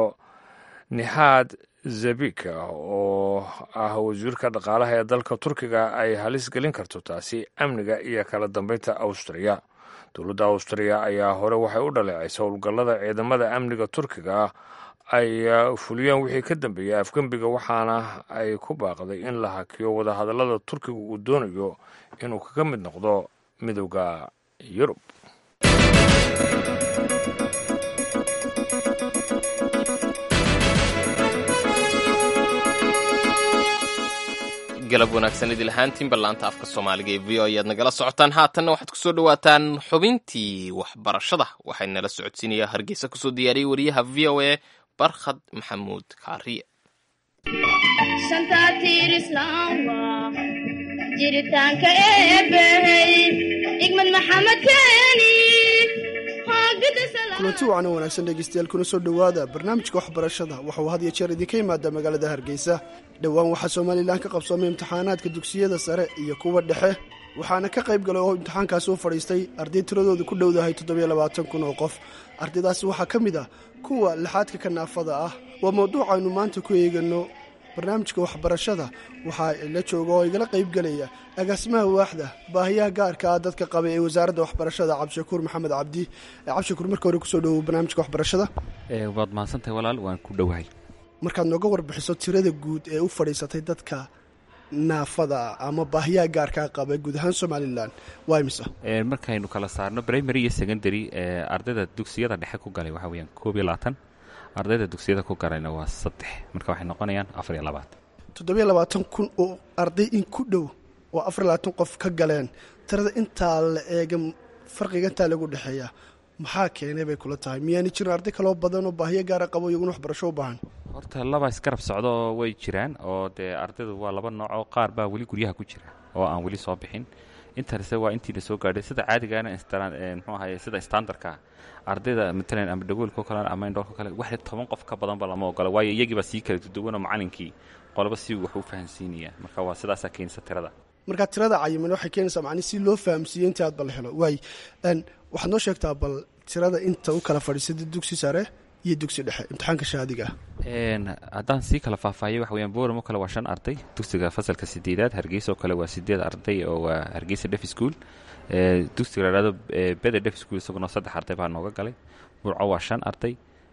nixaad zabika oo ah wasiirka dhaqaalaha ee dalka turkiga ay halis gelin karto taasi amniga iyo kala dambeynta austriya dowladda austriya ayaa hore waxay u dhaleecaysa howlgallada ciidamada amniga turkiga ay fuliyeen wixii ka dambeeyey afgembiga waxaana ay ku baaqday in la hakiyo wadahadallada turkiga uu doonayo inuu kaga mid noqdo midowda yurub galab wanaagsan idil ahaantiin ballaanta afka soomaaliga ee v o ayaad nagala socotaan haatanna waxaad kusoo dhawaataan xubintii waxbarashada waxay nala socodsiinayaa hargeysa kusoo diyaariyey wariyaha v o a barkhad maxamuud kaariye jiritaanka eebbahey igmad maxamed keeni kulanti wacan wanaagsan dhegeystayaal kuna soo dhowaada barnaamijka waxbarashada waxauu had iyo jeer idinka yimaada magaalada hargeysa dhowaan waxaa somalilan ka qabsoomay imtixaanaadka dugsiyada sare iyo kuwa dhexe waxaana ka qayb galay oo imtixaankaasi u fadhiistay arday tiradooda ku dhowdahay toddobiyo labaatan kun oo qof ardaydaasi waxaa ka mid ah kuwa lixaadka ka naafada ah waa mawduuc aynu maanta ku eegano barnaamijka waxbarashada waxaa la jooga oo igala qayb gelaya agaasimaha waaxda baahiyaha gaarka ah dadka qaba ee wasaaradda waxbarashada cabdishakuur maxamed cabdi cabdishakuur marka hore kusoo dhowow barnaamijka waxbarashada waad mahadsantahay walaal waan ku dhowahay markaad nooga warbixiso tirada guud ee u fadhiisatay dadka naafada ama baahiyaha gaarkaa qaba guud ahaan somalilan waa imisa markaynu kala saarno primary iyo secondary ardayda dugsiyada dhexe ku galay waxaa weyaan koob iyo labaatan ardayda dugsiyada ku galayna waa saddex marka waxay noqonayaan afar iyo labaatan toddobiyo labaatan kun oo arday in ku dhow oo afar iyo labaatan qof ka galeen tirada intaa la eega farqiga intaa lagu dhexeeya maxaa keenay bay kula tahay miyaani jirin arday kaloo badan oo baahiyo gaara qabo iyaguna waxbarasho u baahan horta laba isgarab socdo way jiraan oo dee ardaydu waa laba nooc oo qaar baa weli guryaha ku jira oo aan weli soo bixin intanse waa intiina soo gaadhay sida caadigaana mxuu ahaye sida standardka ardayda matalan ama dhagoolko kale ama indhoolko kale waxda toban qof ka badanba lama ogola waayo iyagiibaa sii kala duduwanoo macalinkii qolaba si wax u fahansiinaya marka waa sidaasaa keenisa tirada markaa tirada cayiman waxay keenaysaa macni si loo fahamsiiyo intii aad bal helo waay waxaad noo sheegtaa bal tirada inta u kala fadhiisada dugsi sare iyo dugsi dhexe imtixaanka shahaadiga ah haddaan sii kala faahfaahiyay waxa weyaan boram oo kale waa shan arday dugsiga fasalka sideedaad hargeysa oo kale waa sideed arday oo waa hargeysa def school dugsiga la dhahdo beder def school isaguna saddex arday baa nooga galay burco waa shan arday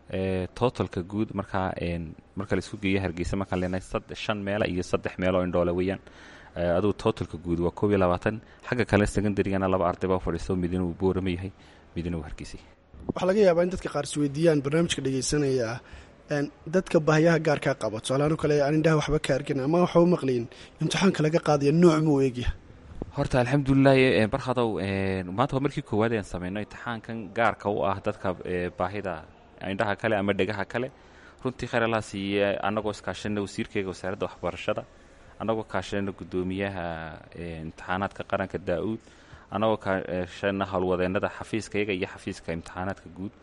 totalka guud markaa marka laisku geeyo hargeysa markaan leenahay shan meela iyo saddex meelo oo indhoole weeyaan adugu totalka guud waa koob iyo labaatan xagga kale secondarygana laba arday baa fadhiisto midina uu boorama yahay midina uu hargeysay waxaa laga yaabaa in dadka qaar isweydiiyaan barnaamijka dhegeysanaya dadka baahiyaha gaarkaa qaba tusaalaano kale aan indhaha waxba ka arkin ama waxba u maqlayin imtixaanka laga qaadaya nooc muu eegya horta alxamdulilahi barkhadow maanta waa markii koowaad aan sameyno imtixaankan gaarka u ah dadka baahida indhaha kale ama dhegaha kale runtii khayr allaha siiye annagoo iskaashanna wasiirkeyga wasaaradda waxbarashada annagoo kaashana guddoomiyaha imtixaanaadka qaranka daa-uud annagoo kaashana howlwadeennada xafiiskayaga iyo xafiiska imtixaanaadka guud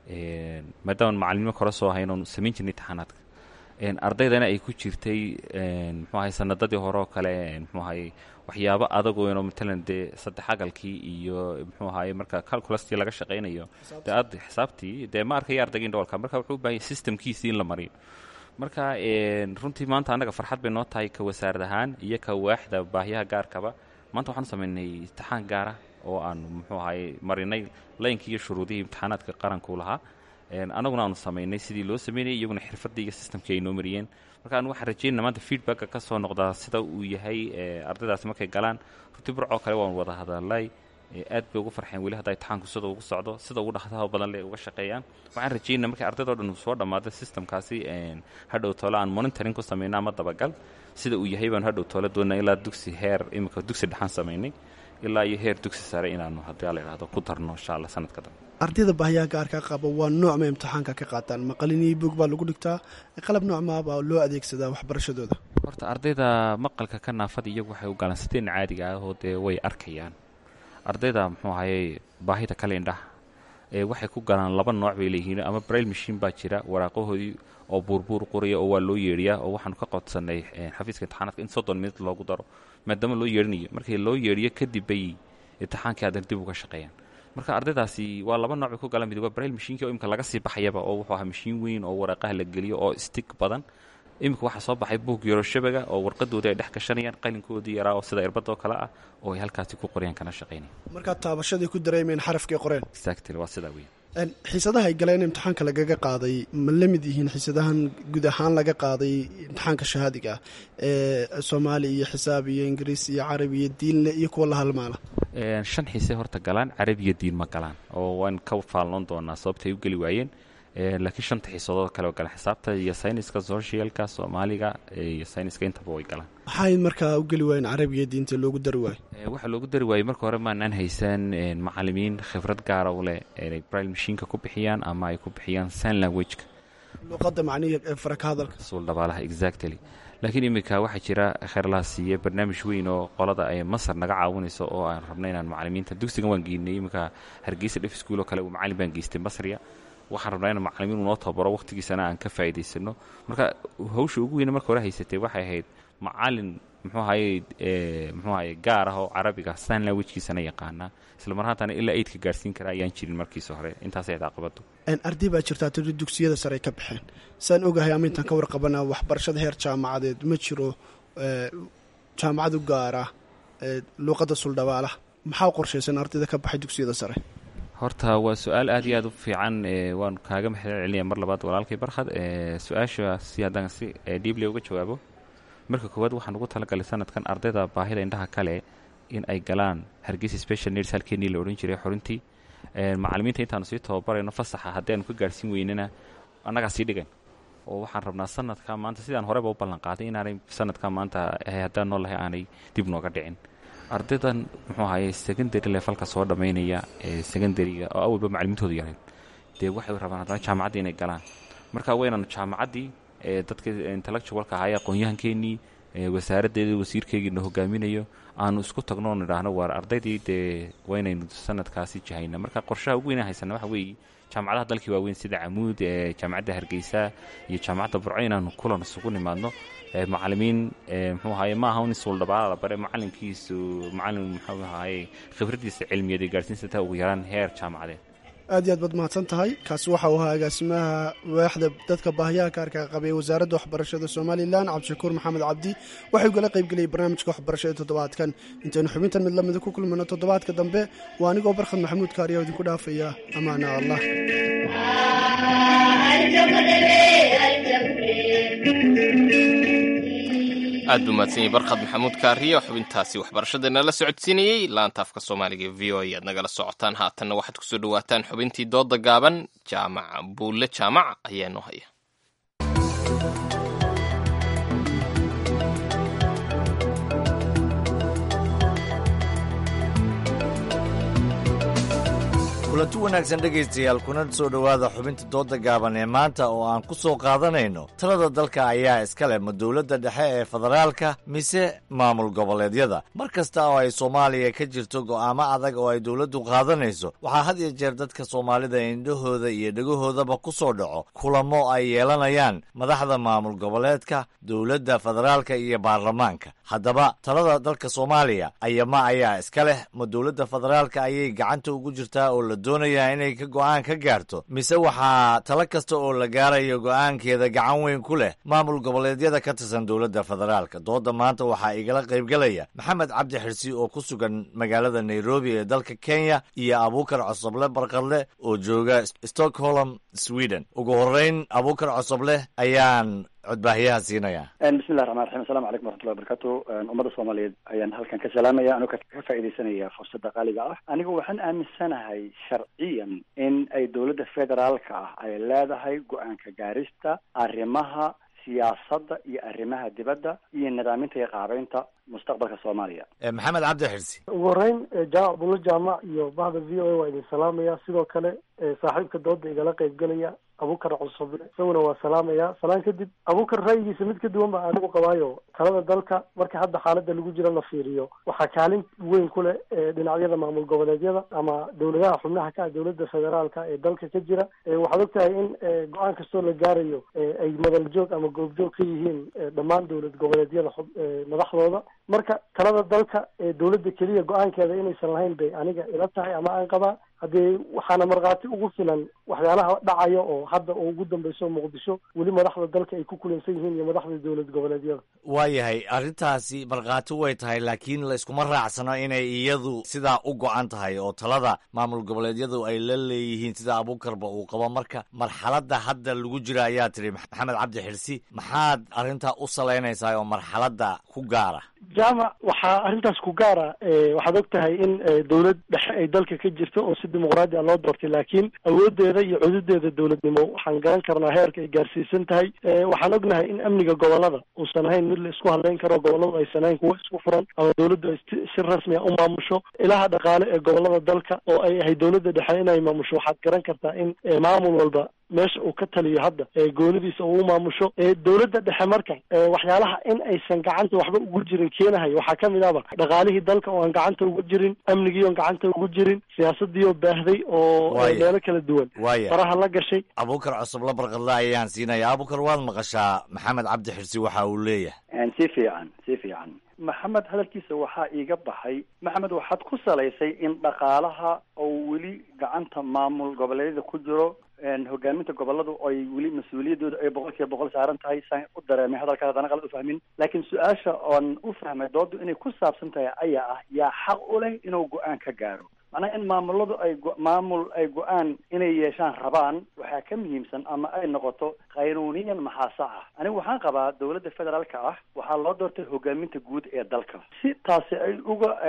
maadaama macalimo kore soo hayn oon samayn jirnay imtixaanaadka ardaydana ay ku jirtay muxuu ahay sanadadii hore oo kale muxuu ahay waxyaabo adagoono matalan dee saddex agalkii iyo muxuu ahaye marka calculastii laga shaqaynayo dee ad xisaabtii dee ma arkaya ardayga indhoolka marka wuxuu u baahanya systemkiisii in la mariyo marka runtii maanta annaga farxad bay noo tahay ka wasaarad ahaan iyo ka waaxda baahiyaha gaarkaba maanta waxaanu samaynay imtixaan gaara oo aan muxuu ahaye marinay laynkii iyo shuruudihii imtixaanaadka qaranku lahaa annaguna aanu samaynay sidii loo sameynayay iyaguna xirfadii iyo systemkii ay noo mariyeen marka anu waxaan rajeynana maanta feedbacka ka soo noqdaa sida uu yahay ardaydaasi markay galaan runtii burcoo kale waan wada hadalay aad bay ugu farxeen weli hadda imtixaanku sida ugu socdo sida ugu dhaqsaha badan le uga shaqeeyaan waxaan rajeynana markay ardaydoo dhan uu soo dhammaado systemkaasi hadhow toole aan monitoring ku samayno ama dabagal sida uu yahay baanu hadhow toole doonaa ilaa dugsi heer imika dugsi dhexaan samaynay ilaa iyo heer dugsi sare inaanu haddii la idhahdo ku darno insha allah sanadka dambe ardayda baahiyaha gaarka qaba waa noocma imtixaanka ka qaataan maqalin iyo bog baa lagu dhigtaa qalab noocmaabaa loo adeegsadaa waxbarashadooda horta ardayda maqalka ka naafada iyagu waxay u galaan siteen caadiga ah oo dee way arkayaan ardayda muxuu ahayey baahida kale indhaha ee waxay ku galaan laba nooc bay leeyihiin ama brail machine baa jira waraaqahoodii oo buurbuur qoraya oo waa loo yeedhiyaa oo waxaanu ka qodsanay xafiiska imtixaanaadka in soddon minut loogu daro maadaama loo yeedhinayo markii loo yeedhiyo kadib bay imtixaankii haddana dib uga shaqeeyaan marka ardaydaasi waa laba nooc bay ku galaan mid waa brail mashiinkii oo imika laga sii baxayaba oo wuxuu ahaa mashiin weyn oo waraaqaha la geliyo oo stig badan iminka waxaa soo baxay buug yaro shabaga oo warqadoodii ay dhex gashanayaan qalinkoodii yaraa oo sida irbadoo kale ah oo ay halkaasi ku qorayaan kana shaqaynaya markaa taabashaday ku dareemeen xarafkay qoreen exactly waa sidaa weyn xiisadaha ay galeen imtixaanka lagaga qaaday ma la mid yihiin xiisadahan guud ahaan laga qaaday imtixaanka shahaadiga ah ee soomaali iyo xisaab iyo ingiriis iyo carabi iyo diinle iyo kuwa la halmaala shan xiise horta galaan carabiyo diin ma galaan oo waan ka faalnoon doonaa sababtay u geli waayeen laakiin shanta xiisadood kale galaan xisaabta iyo sayniska socialka soomaaliga iyo sayniska intaba way galaan maxay markaa u geli waayeen carabiga diinta loogu dari waayo waxaa loogu dari waayey marka hore maanaan haysan macalimiin khibrad gaara u leh inay bril mashiinka ku bixiyaan ama ay ku bixiyaan sign languageka luuqadda macnihi faraka hadalka suul dhabaalaha exactly laakiin iminka waxaa jira kheyrlaha siiye barnaamij weyn oo qolada ay masar naga caawinayso oo aan rabna inaan macalimiinta dugsigan waan geynay iminka hargeysa dhef iskuul oo kale uu macalin baan geystay masriya waxaan rabnaa in macalimiin unoo tababaro waqtigiisana aan ka faa'idaysano marka hawsha ugu weyne marka hore haysatay waxay ahayd macalin muxuu ahaye muxuu ahaye gaar ah oo carabiga sign languagekiisana yaqaanaa isla mar haatana ilaa eidka gaarsiin kara ayaan jirin markiisa hore intaasay ahayd caqabadu arday baa jirtaa tiri dugsiyada sare ay ka baxeen saan ogahay ama intaan ka warqabana waxbarashada heer jaamacadeed ma jiro jaamacad u gaara luuqadda suldhabaalaha maxaa qorshaysan ardayda ka baxay dugsiyada sare horta waa su-aal aad iyo aad u fiican waan kaaga maxal celinaya mar labaad walaalkay barkhad su-aashaasi haddaan si dhiible uga jawaabo marka koowaad waxaan ugu talagalay sanadkan ardayda baahida indhaha kale in ay galaan hargeysa special needs halkeenii la odhan jiray xorintii macalimiinta intaanu sii tababarayno fasaxa haddii aanu ka gaarhsiin weynana annagaa sii dhigan oo waxaan rabnaa sanadka maanta sidaan horeba u ballan qaaday inaanay sanadka maanta haddaan noolahay aanay dib nooga dhicin ardaydan muxuu ahaye secondary levelka soo dhammaynaya ee secondariga oo awalba macalimiintoodu yareen dee waxay rabaan haddana jaamacaddii inay galaan marka waynan jaamacaddii ee dadka intellectualka ahaa ee aqoon-yahankeenii wasaaraddeeda wasiirkeygiina hogaaminayo aanu isku tagno on idhaahno waar ardaydii dee waynaynu sanadkaasi jahayna marka qorshaha ugu weyna haysana waxa weeye jaamacadaha dalkii waaweyn sida camuud ee jaamacadda hargeysa iyo jaamacadda burco inaanu kulan isugu nimaadno macalimiin muxuu ahaye ma aha un isuuldhabaala la bare macalinkiisu macalin muxuu ahaye khibraddiisa cilmiyeed ee gaarsiinsa taa ugu yaraan heer jaamacadeed aad iyo aad baad mahadsan tahay kaasi waxa uu ahaa agaasimaha waaxda dadka baahiyaha kaarka qabay wasaaradda waxbarashada somalilan cabdishakuur maxamed cabdi waxay ugala qaybgeliyay barnaamijka waxbarashada toddobaadkan intaynu xubintan mid lamida ku kulmano toddobaadka dambe waa anigoo barkhad maxamuud kaariya idinku dhaafaya amaana allah aad buu mahadsanyay barkhad maxamuud kaariye xubintaasi waxbarashadana la socodsiinayey laanta afka soomaaliga v o ayaad nagala socotaan haatanna waxaad kusoo dhawaataan xubintii dooda gaaban jaamac buulle jaamac ayaa noo haya kulanti wanaagsan dhegaystayaal kuna soo dhowaada xubinta dooda gaaban ee maanta oo aan ku soo qaadanayno talada dalka ayaa iska leh ma dowladda dhexe ee federaalka mise maamul goboleedyada mar kasta oo ay soomaaliya ka jirto go'aamo adag oo ay dowladdu qaadanayso waxaa had iyo jeer dadka soomaalida indhahooda iyo dhegahoodaba ku soo dhaco kulamo ay yeelanayaan madaxda maamul goboleedka dowladda federaalka iyo baarlamaanka haddaba talada dalka soomaaliya ayama ayaa iska leh ma dowladda federaalka ayay gacanta ugu jirtaa oo la doonayaa inay ka go'aan ka gaarto mise waxaa talo kasta oo la gaarayo go'aankeeda gacan weyn ku leh maamul goboleedyada ka tirsan dowladda federaalka dooda maanta waxaa igala qaybgelaya maxamed cabdi xirsi oo ku sugan magaalada nairobi ee dalka kenya iyo abuukar cosoble barqadle oo jooga stockholm sweden ugu horreyn abuukar cosoble ayaan codbaahiyaha siinaya bismillahi raxmaan raxiim asalamu calaykum waraxmatullahi wabarakatu ummadda soomaaliyeed ayaan halkan ka salaamaya anoo ka faa'iidaysanaya fursadda qaaliga ah anigu waxaan aaminsanahay sharciyan in ay dowladda federaalka ah ay leedahay go-aanka gaarista arrimaha siyaasadda iyo arrimaha dibadda iyo nidaaminta iyo qaabeynta mustaqbalka soomaaliya maxamed cabdi xirsi ugu horeyn jaamac bulo jaamac iyo bahda v o a waa idin salaamaya sidoo kale saaxiibka dooda igala qaybgelaya abukar cusuble isaguna waa salaamaya salaan kadib abukar ra'yigiisa mid ka duwan ba anigu qabaayo talada dalka marka hadda xaalada lagu jiro la fiiriyo waxaa kaalin weyn ku leh dhinacyada maamul goboleedyada ama dowladaha xubnaha ka ah dowladda federaalka ee dalka ka jira waxaad og tahay in go-aan kastoo la gaarayo ay madal joog ama goobjoog ka yihiin dhammaan dowlad goboleedyada madaxdooda marka talada dalka dowladda keliya go-aankeeda inaysan lahayn bay aniga ila tahay ama aan qabaa haddee waxaana markhaati ugu filan waxyaalaha dhacaya oo hadda oo ugu dambeyso muqdisho weli madaxda dalka ay ku kulansan yihiin iyo madaxda dowlad goboleedyada waayahay arrintaasi markhaati way tahay laakiin layskuma raacsano inay iyadu sidaa u go-an tahay oo talada maamul goboleedyadu ay la leeyihiin sida abuukarba uu qabo marka marxaladda hadda lagu jira ayaa tiri maxamed cabdi xirsi maxaad arrintaa u salaynaysaa oo marxaladda ku gaara jaamac waxaa arrintaas ku gaara waxaad og tahay in dowlad dhexe ay dalka ka jirto oo si dimuqraadi a loo doortay laakiin awoodeeda iyo cududeeda dowladnimo waxaan garan karnaa heerka ay gaarsiisan tahay waxaan ognahay in amniga gobolada uusan ahayn mid la isku hadlayn karo goboladu aysan ahayn kuwo isku furan ama dowladdu ay si rasmi a u maamusho ilaha dhaqaale ee gobolada dalka oo ay ahay dowladda dhexe inay maamusho waxaad garan kartaa in maamul walba meesha uu ka taliyo hadda goonidiisa uu maamusho dowladda dhexe marka waxyaalaha in aysan gacanta waxba ugu jirin keenahay waxaa kamid ahba dhaqaalihii dalka oo aan gacanta ugu jirin amnigii oon gacanta ugu jirin siyaasadii oo baahday oo meelo kala duwan faraha la gashay abuukar cosoble barqadle ayaan siinaya abuukar waad maqashaa maxamed cabdi xirsi waxa uu leeyahay si fiican si fiican maxamed hadalkiisa waxaa iiga baxay maxamed waxaad ku salaysay in dhaqaalaha oo weli gacanta maamul goboleedyada ku jiro hogaaminta goboladu ay weli mas-uuliyadooda ay boqol kiiba boqol saaran tahay saan u dareemay hadalka haddana qalad ufahmin laakiin su-aasha oon u fahmay doodu inay ku saabsan tahay ayaa ah yaa xaq u leh inuu go-aan ka gaaro macnaha in maamuladu ay maamul ay go-aan inay yeeshaan rabaan waxaa ka muhiimsan ama ay noqoto qaynuuniyan maxaa sax ah anigu waxaan qabaa dowladda federaalka ah waxaa loo doortay hogaaminta guud ee dalka si taasi ay uga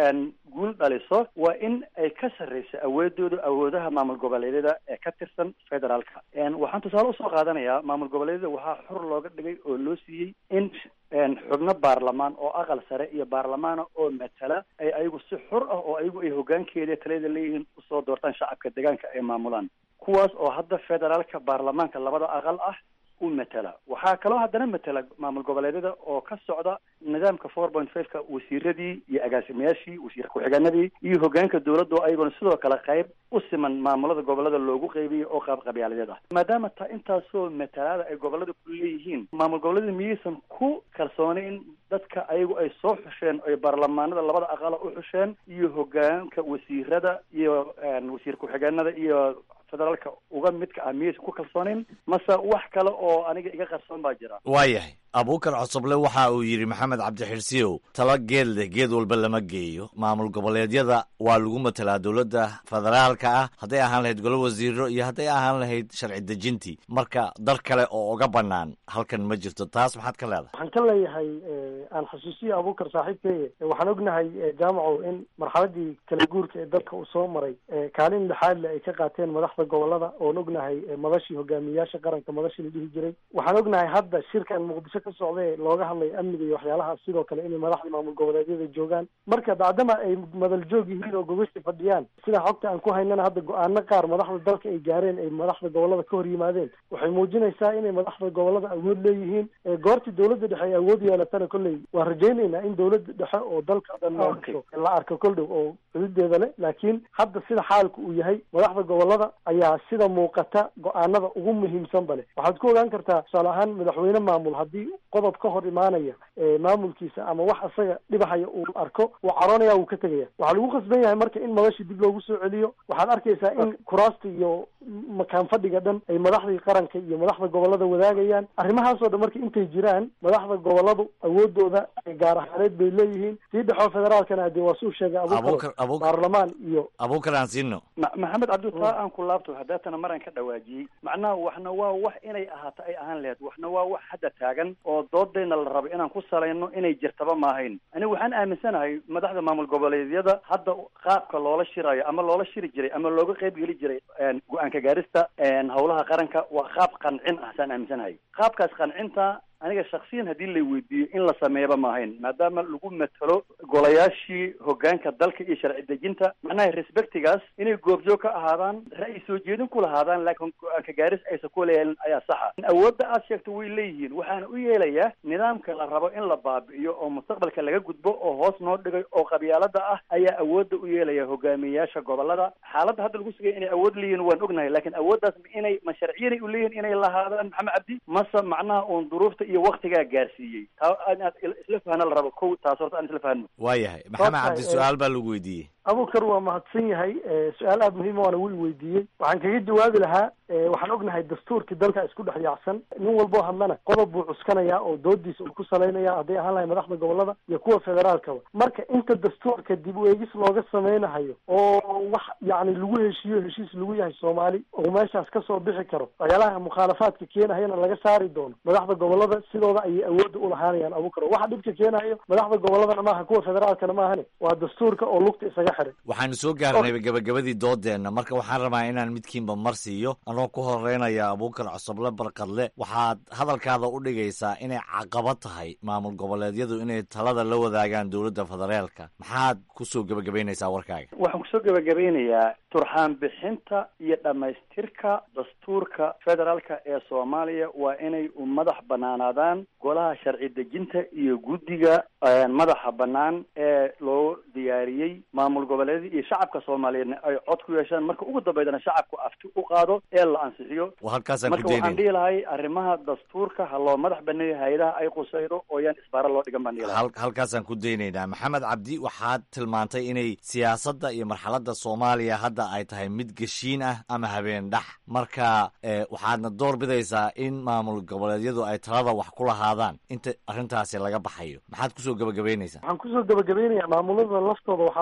guul dhaliso waa in ay ka sarreyso awoodooda awoodaha maamul goboleedyada ee ka tirsan federaalka waxaan tusaale usoo qaadanayaa maamul goboleedyada waxaa xor looga dhigay oo loo siiyey in xubno baarlamaan oo aqal sare iyo baarlamaana oo matala ay ayagu si xor ah oo ayagu ay hogaankeeda taliyada leeyihiin usoo doortaan shacabka deegaanka ay maamulaan kuwaas oo hadda federaalka baarlamaanka labada aqal ah u matala waxaa kaloo haddana matala maamul goboleedyada oo ka socda nidaamka four point five-ka wasiiradii iyo agaasimayaashii wasiir ku-xigeenadii iyo hogaanka dowladda oo ayaguna sidoo kale qayb u siman maamulada gobolada loogu qeybiyay oo qaab qabyaaladeed ah maadaama ta intaasoo matalaada ay gobolada ku leeyihiin maamul goboleeda miyaysan ku kalsoonayn dadka ayagu ay soo xusheen oy baarlamaanada labada aqala u xusheen iyo hogaanka wasiirada iyo wasiir ku-xigeenada iyo federaalka uga midka ah miyaysan ku kalsoonayn mase wax kale oo aniga iga qarsoon baa jira waayahay abuukar cosoble waxa uu yidhi maxamed cabdixirsiyow talo geed leh geed walba lama geeyo maamul goboleedyada waa lagu matelaa dowladda federaalka ah hadday ahaan lahayd golo wasiiro iyo hadday ahaan lahayd sharci dejintii marka dar kale oo uga bannaan halkan ma jirto taas maxaad ka leedahay waxaan ka leeyahay aan xusuusiya abuukar saaxiibkeeye waxaan ognahay jaamacow in marxaladii kala guurka ee dalka uu soo maray kaalin lixaadle ay ka qaateen madaxda gobolada oon ognahay madashii hogaamiyayaasha qaranka madashii la dhihi jiray waxaan ognahay hadda shirkan muqdisho ka socdae looga hadlayo amniga iyo waxyaalahaas sidoo kale inay madaxda maamul goboleedyada joogaan marka bacdama ay madal joog yihiin oo gogashi fadhiyaan sida xogta aan ku haynana hadda go-aano qaar madaxda dalka ay gaareen ay madaxda gobolada ka hor yimaadeen waxay muujinaysaa inay madaxda gobolada awood leeyihiin goortii dowladda dhexe ay awood yeelatana kolley waan rajaynaynaa in dowladda dhexe oo dalka dhan maamuso la arko kol dhow oo xuduudeeda leh laakiin hadda sida xaalku uu yahay madaxda gobolada ayaa sida muuqata go-aanada ugu muhiimsanba leh waxaad ku ogaan kartaa tusaale ahaan madaxweyne maamul haddii qodob ka hor imaanaya maamulkiisa ama wax isaga dhibahaya uu arko wuu caroonaya wuu ka tegaya waxaa lagu khasban yahay marka in madashii dib loogu soo celiyo waxaad arkaysaa in kuraasta iyo makaan fadhiga dhan ay madaxdii qaranka iyo madaxda gobolada wadaagayaan arrimahaasoo dhan marka intay jiraan madaxda goboladu awoodooda gaar ahaaneed bay leeyihiin sii dhexoo federaalkana hadee waa suu sheegay abuukar baarlamaan iyo abuukar aan siino maxamed cabdi taa aan ku laabto haddaatana maraan ka dhawaajiyey macnaha waxna waa wax inay ahaato ay ahaan lahayd waxna waa wax hadda taagan oo doodayna la rabo inaan ku salayno inay jirtaba maahayn aniga waxaan aaminsanahay madaxda maamul goboleedyada hadda qaabka loola shirayo ama loola shiri jiray ama looga qayb geli jiray go-aanka gaarista howlaha qaranka waa qaab qancin ah saan aaminsanahay qaabkaas qancinta aniga shaksiyan haddii la weydiiyo in la sameeyaba maahayn maadaama lagu matalo golayaashii hogaanka dalka iyo sharci dejinta macnaha respectigaas inay goobjoog ka ahaadaan ra'yi soo jeedin ku lahaadaan laakiin go-aanka gaaris aysan ku leeyahin ayaa saxa awoodda aad sheegto way leeyihiin waxaana u yeelayaa nidaamka la rabo in la baabi'iyo oo mustaqbalka laga gudbo oo hoos noo dhigay oo qabyaalada ah ayaa awoodda u yeelaya hogaamiyeyaasha gobolada xaaladda hadda lagu sugaya inay awood leeyihin waan ognahay laakiin awooddaas inay ma sharciyanay u leeyihin inay lahaadaan maxamed cabdi mase macnaha uun duruufta iyo waktigaa gaarsiiyey taa inaad isla fahna la rabo ko taas horta aan isla fahno waayahay maxamed cabdi su-aal baa lagu weydiiyey abuukar waa mahadsan yahay su-aal aada muhiima waana wuu weydiiyey waxaan kaga jawaabi lahaa waxaan ognahay dastuurkii dalka isku dhex yaacsan nin walboo hadlana qodob buu cuskanayaa oo doodiisa uu ku salaynaya hadday ahaan lahay madaxda gobolada iyo kuwa federaalkaba marka inta dastuurka dib u eegis looga sameynahayo oo wax yacni lagu heshiiyo heshiis lagu yahay soomaali oo meeshaas kasoo bixi karo waxyaalaha mukhaalafaadka keenahayana laga saari doono madaxda gobolada sidooda ayay awoodda ulahaanayaan abuukar waxa dhibka keenahayo madaxda goboladana maaha kuwa federaalkana maahane waa dastuurka oo lugta isaga waxaanu soo gaarnay gabagabadii doodeenna marka waxaan rabaa inaan midkiinba mar siiyo anoo ku horeynaya abuukar cosoble barkadle waxaad hadalkaada u dhigaysaa inay caqabad tahay maamul goboleedyadu inay talada la wadaagaan dowladda federaalka maxaad kusoo gebagabaynaysaa warkaaga waxaan kusoo gebagabeynayaa turxaan bixinta iyo dhammaystirka dastuurka federaalka ee soomaaliya waa inay u madax banaanaadaan golaha sharci dejinta iyo guddiga madaxa bannaan ee loo diyaariyey maamul goboleedyada iyo shacabka soomaaliyeedna ay cod ku yeeshaan marka ugu dambeydana shacabku afti u qaado ee la ansixiyo halkaasaan marka ku waxaan daynayna dhihi lahay arrimaha dastuurka ha loo madax baneeyo hay-adaha ay qusaydo oo yaan isbaara loo dhigan baan dhihi lahay hal- halkaasaan ku daynaynaa maxamed cabdi waxaad tilmaantay inay siyaasadda iyo marxaladda soomaaliya hadda ay tahay mid geshiin ah ama habeen dhax marka eh, waxaadna door bidaysaa in maamul goboleedyadu ay talada wax ku lahaadaan inta arrintaasi laga baxayo maxaad kusoo gebagabaynaysaa waxaan kusoo gebagabaynayaa maamulada laftooda waxaa loo dhisay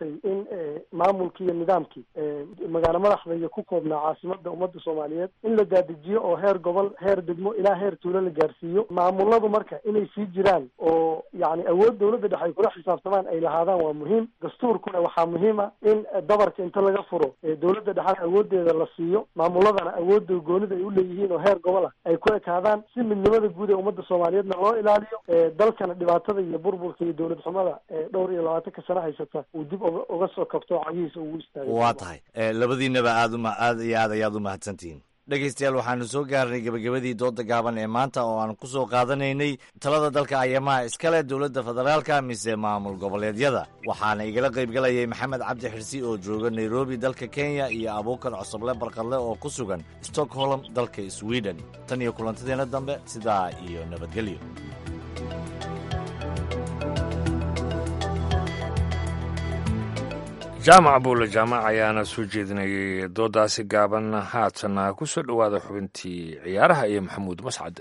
maaragtay in maamulkii iyo nidaamkii magaalo madaxda iyo ku koobnaa caasimada ummadda soomaaliyeed in la daadijiyo oo heer gobol heer degmo ilaa heer tuulo la gaarsiiyo maamuladu marka inay sii jiraan oo yani awood dowladda dhexe ay kula xisaabtamaan ay lahaadaan waa muhiim dastuurkuna waxaa muhiim ah in dabarka inta laga furo dowladda dhexena awoodeeda la siiyo maamuladana awoodda goonida ay uleeyihiin oo heer gobol ah ay ku ekaadaan si midnimada guud ee ummadda soomaaliyeedna loo ilaaliyo dalkana dhibaatada iyo burburka iyo dowlad xumada dhowr iyo labaatanka sano haysata uu dib uga soo kabto cagihiisa ugu istaago waa tahay labadiinaba aad uma aad iyo aad ayaad u mahadsantihiin dhegaystayaal waxaanu soo gaarnay gebagabadii dooda gaaban ee maanta oo aan ku soo qaadanaynay talada dalka ayamaha iskale dowladda federaalka mise maamul goboleedyada waxaana igala qaybgalayay maxamed cabdi xirsi oo jooga nairobi dalka kenya iyo abuukar cosoble barqadle oo ku sugan stockholm dalka sweden tan iyo kulantadeena dambe sidaa iyo nabadgelyo jaamac buule jaamac ayaana soo jeedinayay doodaasi gaaban haatana ku soo dhowaada xubintii ciyaaraha iyo maxamuud mascade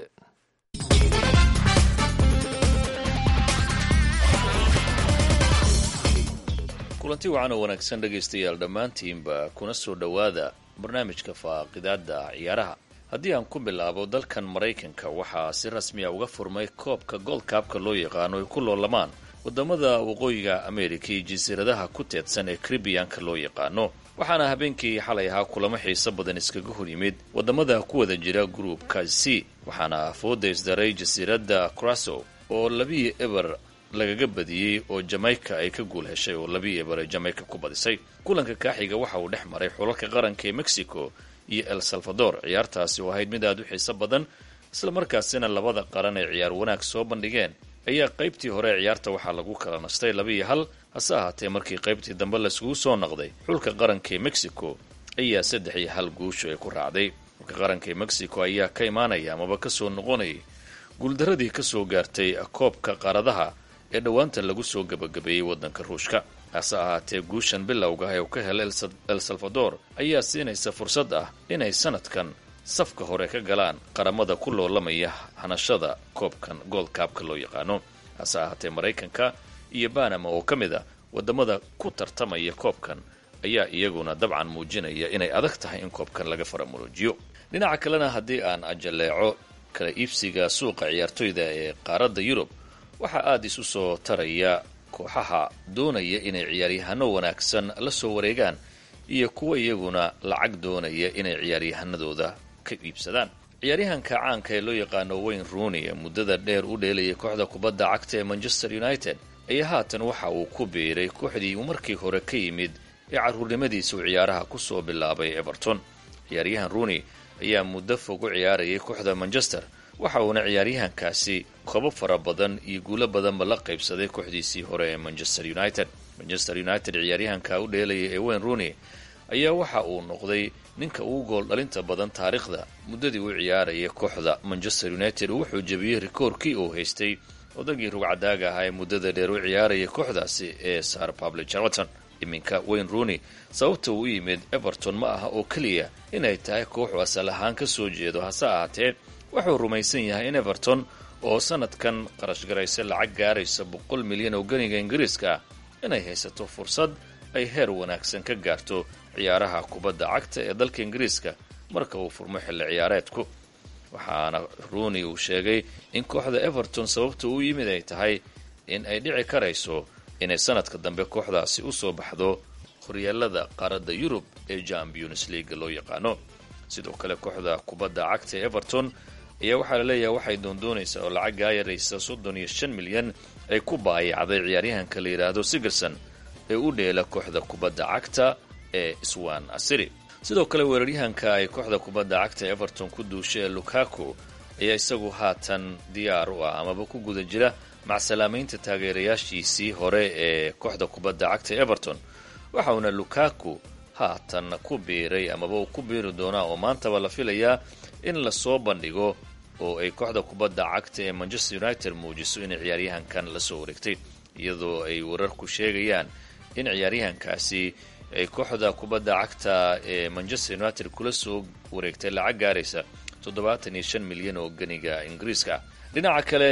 kulanti wacan oo wanaagsan dhegaystayaal dhammaantiinba kuna soo dhowaada barnaamijka faaqidaadda ciyaaraha haddii aan ku bilaabo dalkan maraykanka waxaa si rasmiya uga furmay koobka goldkaabka loo yaqaano ay ku loolamaan wadamada waqooyiga amerika iyo jasiiradaha ku teedsan ee karibiyanka loo yaqaano waxaana habeenkii xalay ahaa kulamo xiiso badan iskaga hor yimid wadamada ku wada jira gruupka c waxaana fooda isdaray jasiiradda craso oo labii eber lagaga badiyey oo jamaica ay ka guul heshay oo labii eber ay jamaica ku badisay kulanka kaaxiga waxa uu dhex maray xulalka qaranka ee mexico iyo el salvador ciyaartaasi oo ahayd mid aad u xiiso badan islamarkaasina labada qaran ay ciyaar wanaag soo bandhigeen ayaa qaybtii hore ee ciyaarta waxaa lagu kala nastay laba iyo hal hase ahaatee markii qaybtii dambe laiskugu soo noqday xulka qaranka ee mexico ayaa saddex iyo hal guushu ay ku raacday xulka qaranka ee mexico ayaa ka imaanaya amaba kasoo noqonayay guuldaradii kasoo gaartay koobka qaaradaha ee dhowaanta lagu soo gebagabeeyey waddanka ruushka hase ahaatee guushan bilowga ah ee uu ka helay el salvador ayaa siinaysa fursad ah inay sanadkan safka hore ka galaan qaramada ku loolamaya hanashada koobkan goldkaabka loo yaqaano hase ahaatee maraykanka iyo banama oo ka mid a wadamada ku tartamaya koobkan ayaa iyaguna dabcan muujinaya inay adag tahay in koobkan laga faramuruujiyo dhinaca kalena haddii aan ajaleeco kala iibsiga suuqa ciyaartoyda ee qaaradda yurub waxaa aada isu soo taraya kooxaha doonaya inay ciyaaryahano wanaagsan la soo wareegaan iyo kuwa iyaguna lacag doonaya inay ciyaaryahanadooda ka iibsadaan ciyaaryahanka caanka ee loo yaqaano wayne rooney ee muddada dheer u dheelayay kooxda kubadda cagta ee manchester united ayaa haatan waxa uu ku biiray kooxdii uu markii hore ka yimid ee carruurnimadiisa uu ciyaaraha kusoo bilaabay everton ciyaaryahan rooney ayaa muddo fog u ciyaarayay kooxda manchester waxa uuna ciyaaryahankaasi kobo fara badan iyo guulo badanba la qaybsaday kooxdiisii hore ee manchester united manchester united ciyaaryahanka u dheelayay ee wayne rooney ayaa waxa uu noqday ninka ugu gool dhalinta badan taariikhda muddadii u ciyaarayay kooxda manchester united wuxuu jebiyey rikoorkii uu haystay odagii rugcadaaga ahaa ee muddada dheer u ciyaarayay kooxdaasi ee sar public charlton iminka wayne rooney sababta uu u yimid everton ma aha oo keliya inay tahay kooxu asal ahaan ka soo jeedo hase ahaatee wuxuu rumaysan yahay in everton oo sanadkan qarash garaysa lacag gaaraysa boqol milyan oo ganiga ingiriiska ah inay haysato fursad ay heer wanaagsan ka gaarto ciyaaraha kubadda cagta ee dalka ingiriiska marka uu furmo xilli ciyaareedku waxaana rooney uu sheegay in kooxda everton sababta uu yimid ay tahay in ay dhici karayso inay sanadka dambe kooxdaasi u soo baxdo horyaalada qaaradda yurub ee champions leaga loo yaqaano sidoo kale kooxda kubadda cagta ee everton ayaa waxaa laleeyahay waxay doondoonaysaa oo lacag gaayaraysa soddon iyo shan milyan ay ku baayacday ciyaaryahanka la yidhaahdo sigerson ee u dheela kooxda kubadda cagta ee swan asiri sidoo kale weeraryahanka ay kooxda kubadda cagta everton ku duushay ee lukaku ayaa isagu haatan diyaar u ah amaba ku guda jira macsalaamaynta taageerayaashiisii hore ee kooxda kubadda cagta everton waxauna lukaku haatan ku biiray amaba uu ku biiri doonaa oo maantaba la filayaa in lasoo bandhigo oo ay kooxda kubadda cagta ee manchester united muujiso inay ciyaaryahankan lasoo wareegtay iyadoo ay wararku sheegayaan in ciyaaryahankaasi ay kooxda kubadda cagta ee manchester united kula soo wareegtay lacag gaaraysa toddobaatan iyo shan milyan oo ganiga ingiriiska dhinaca kale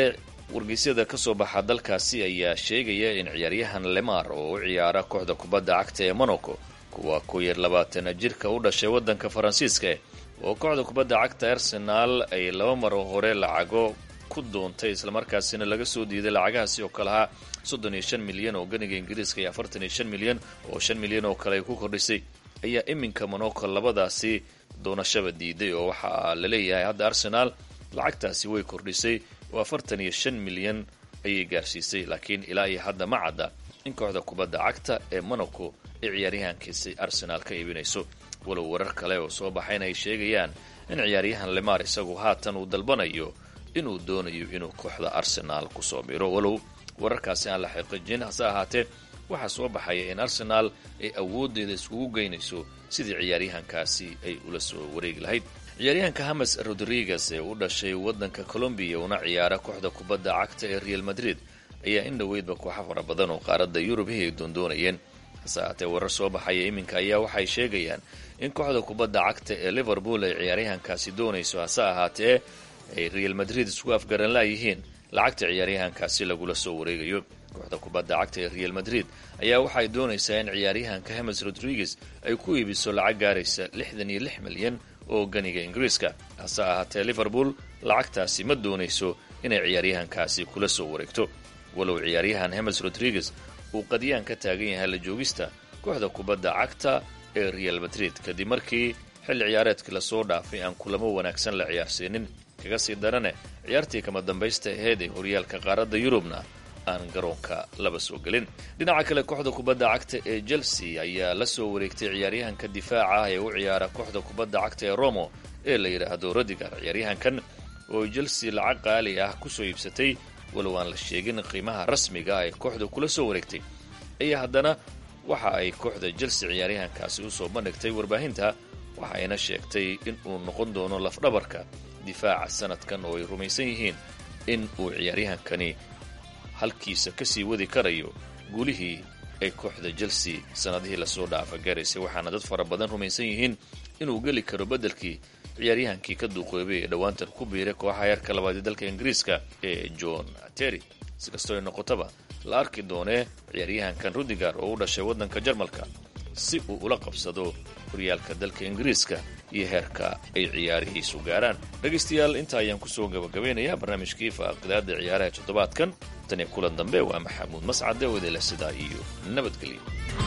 wargeysyada ka soo baxa dalkaasi ayaa sheegaya in ciyaaryahan lemar oo u ciyaara kooxda kubadda cagta ee monaco kuwa ku yar labaatana jirka u dhashay waddanka faransiiska oo kooxda kubadda cagta arsenaal ay laba maro hore lacago ku doontay islamarkaasina laga soo diiday lacagahaasi oo kale ahaa soddon iyo shan milyan oo ganiga ingiriiska iyo afartan iyo shan milyan oo shan milyan oo kale ay ku kordhisay ayaa iminka monaco labadaasi doonashaba diiday oo waxaa la leeyahay hadda arsenaal lacagtaasi way kordhisay oo afartan iyo shan milyan ayay gaarsiisay laakiin ilaa iyo hadda ma cadda in kooxda kubadda cagta ee monaco ay ciyaaryahankiisi arsenaal ka iibinayso walow warar kale oo soo baxayna ay sheegayaan in ciyaaryahan lemar isagu haatan uu dalbanayo inuu doonayo inuu kooxda arsenaal kusoo biro walow wararkaasi aan la xaqiijin hase ahaatee waxaa soo baxaya in arsenaal ay awooddeeda iskugu geynayso sidii ciyaaryahankaasi ay ula soo wareegi lahayd ciyaaryahanka hames rodriguez ee u dhashay waddanka colombiya una ciyaara kooxda kubadda cagta ee real madrid ayaa in dhoweydba kooxa fara badan oo qaaradda yurubihii ay doondoonayeen hase ahaatee warar soo baxaya iminka ayaa waxay sheegayaan in kooxda kubadda cagta ee liverpool ay ciyaaryahankaasi doonayso hase ahaatee ay real madrid isku afgaran laayihiin lacagta ciyaaryahankaasi lagula soo wareegayo kooxda kubadda cagta ee real madrid ayaa waxay doonaysaa in ciyaaryahanka hemes rodriguez ay ku iibiso lacag gaaraysa lixdan iyo lix milyan oo ganiga ingiriiska hase ahaatee liverpool lacagtaasi ma doonayso inay ciyaaryahankaasi kula soo wareegto walow ciyaaryahan hemes rodriguez uu qadyaan ka taagan yahay la joogista kooxda kubadda cagta ee real madrid kadib markii xilli ciyaareedkii lasoo dhaafay aan kulamo wanaagsan la ciyaarsiinin kaga sii darane ciyaartii kama dambaysta aheyd ee horyaalka qaaradda yurubna aan garoonka laba soo gelin dhinaca kale kooxda kubadda cagta ee chelsea ayaa la soo wareegtay ciyaaryahanka difaaca ah ee u ciyaara kooxda kubadda cagta ee romo ee la yidhaahdo rodigar ciyaaryahankan oo chelsea lacag qaali ah kusoo iibsatay walow aan la sheegin qiimaha rasmiga ah ee kooxda kula soo wareegtay ayaa haddana waxa ay kooxda chelsea ciyaaryahankaasi usoo bandhigtay warbaahinta waxa ayna sheegtay in uu noqon doono lafdhabarka difaaca sanadkan oo ay rumaysan yihiin in uu ciyaaryahankani halkiisa kasii wadi karayo guulihii ay kooxda chelsea sanadihii lasoo dhaafa gaaraysay waxaana dad fara badan rumaysan yihiin inuu geli karo beddelkii ciyaaryahankii ka duuqoobay ee dhowaantan ku biiray kooxaha heerka labaad ee dalka ingiriiska ee john terry si kastoo ay noqotaba la arki doonee ciyaaryahankan rudigar oo u dhashay waddanka jarmalka si uu ula qabsado horyaalka dalka ingiriiska iyo heerka ay ciyaarihiisu gaaraan dhegaystayaal intaa ayaan kusoo gabagabeynayaa barnaamijkii faaqidaada ciyaaraha toddobaadkan tan iyo kulan dambe waa maxamuud mascade oo idinleh sidaa iyo nabadgelyo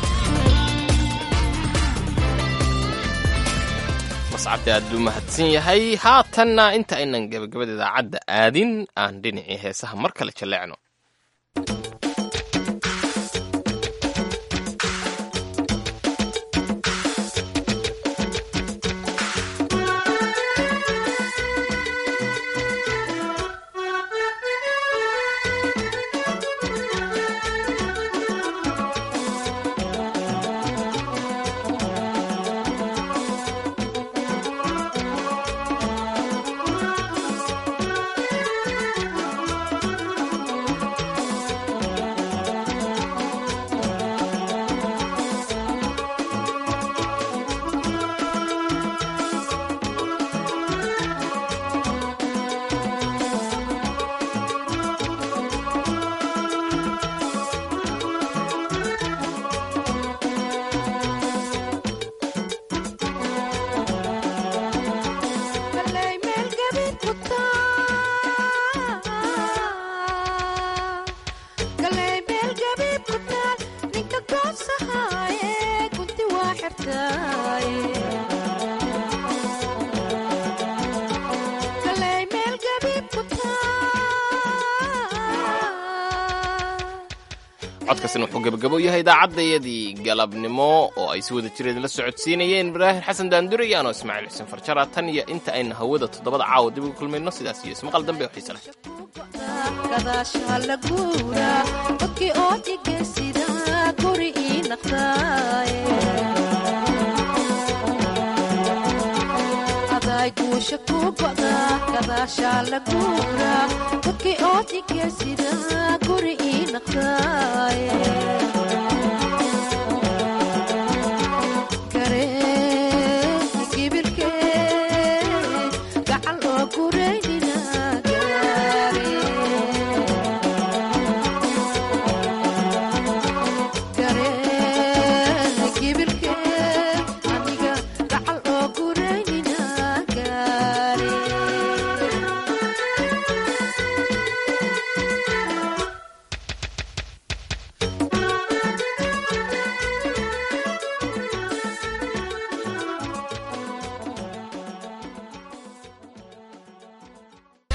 mascade aad buu mahadsan yahay haatanna inta aynan gabagabada idaacadda aadin aan dhinacii heesaha mar kale jalleecno codkaasina wuxuu gabagabo yahay idaacadayadii galabnimo oo ay si wada jireed la socodsiinayeen ibraahim xasan daandure iyo anoo ismaaciil xuseen farjara tan iyo inta ayna hawada toddobada caawa dib ugu kulmayno sidaas iyo ismaqal dambe oo xiise leh guusha ku goda gadaashaa la guura dadkii oo dhigeysida guri ii naqdaaye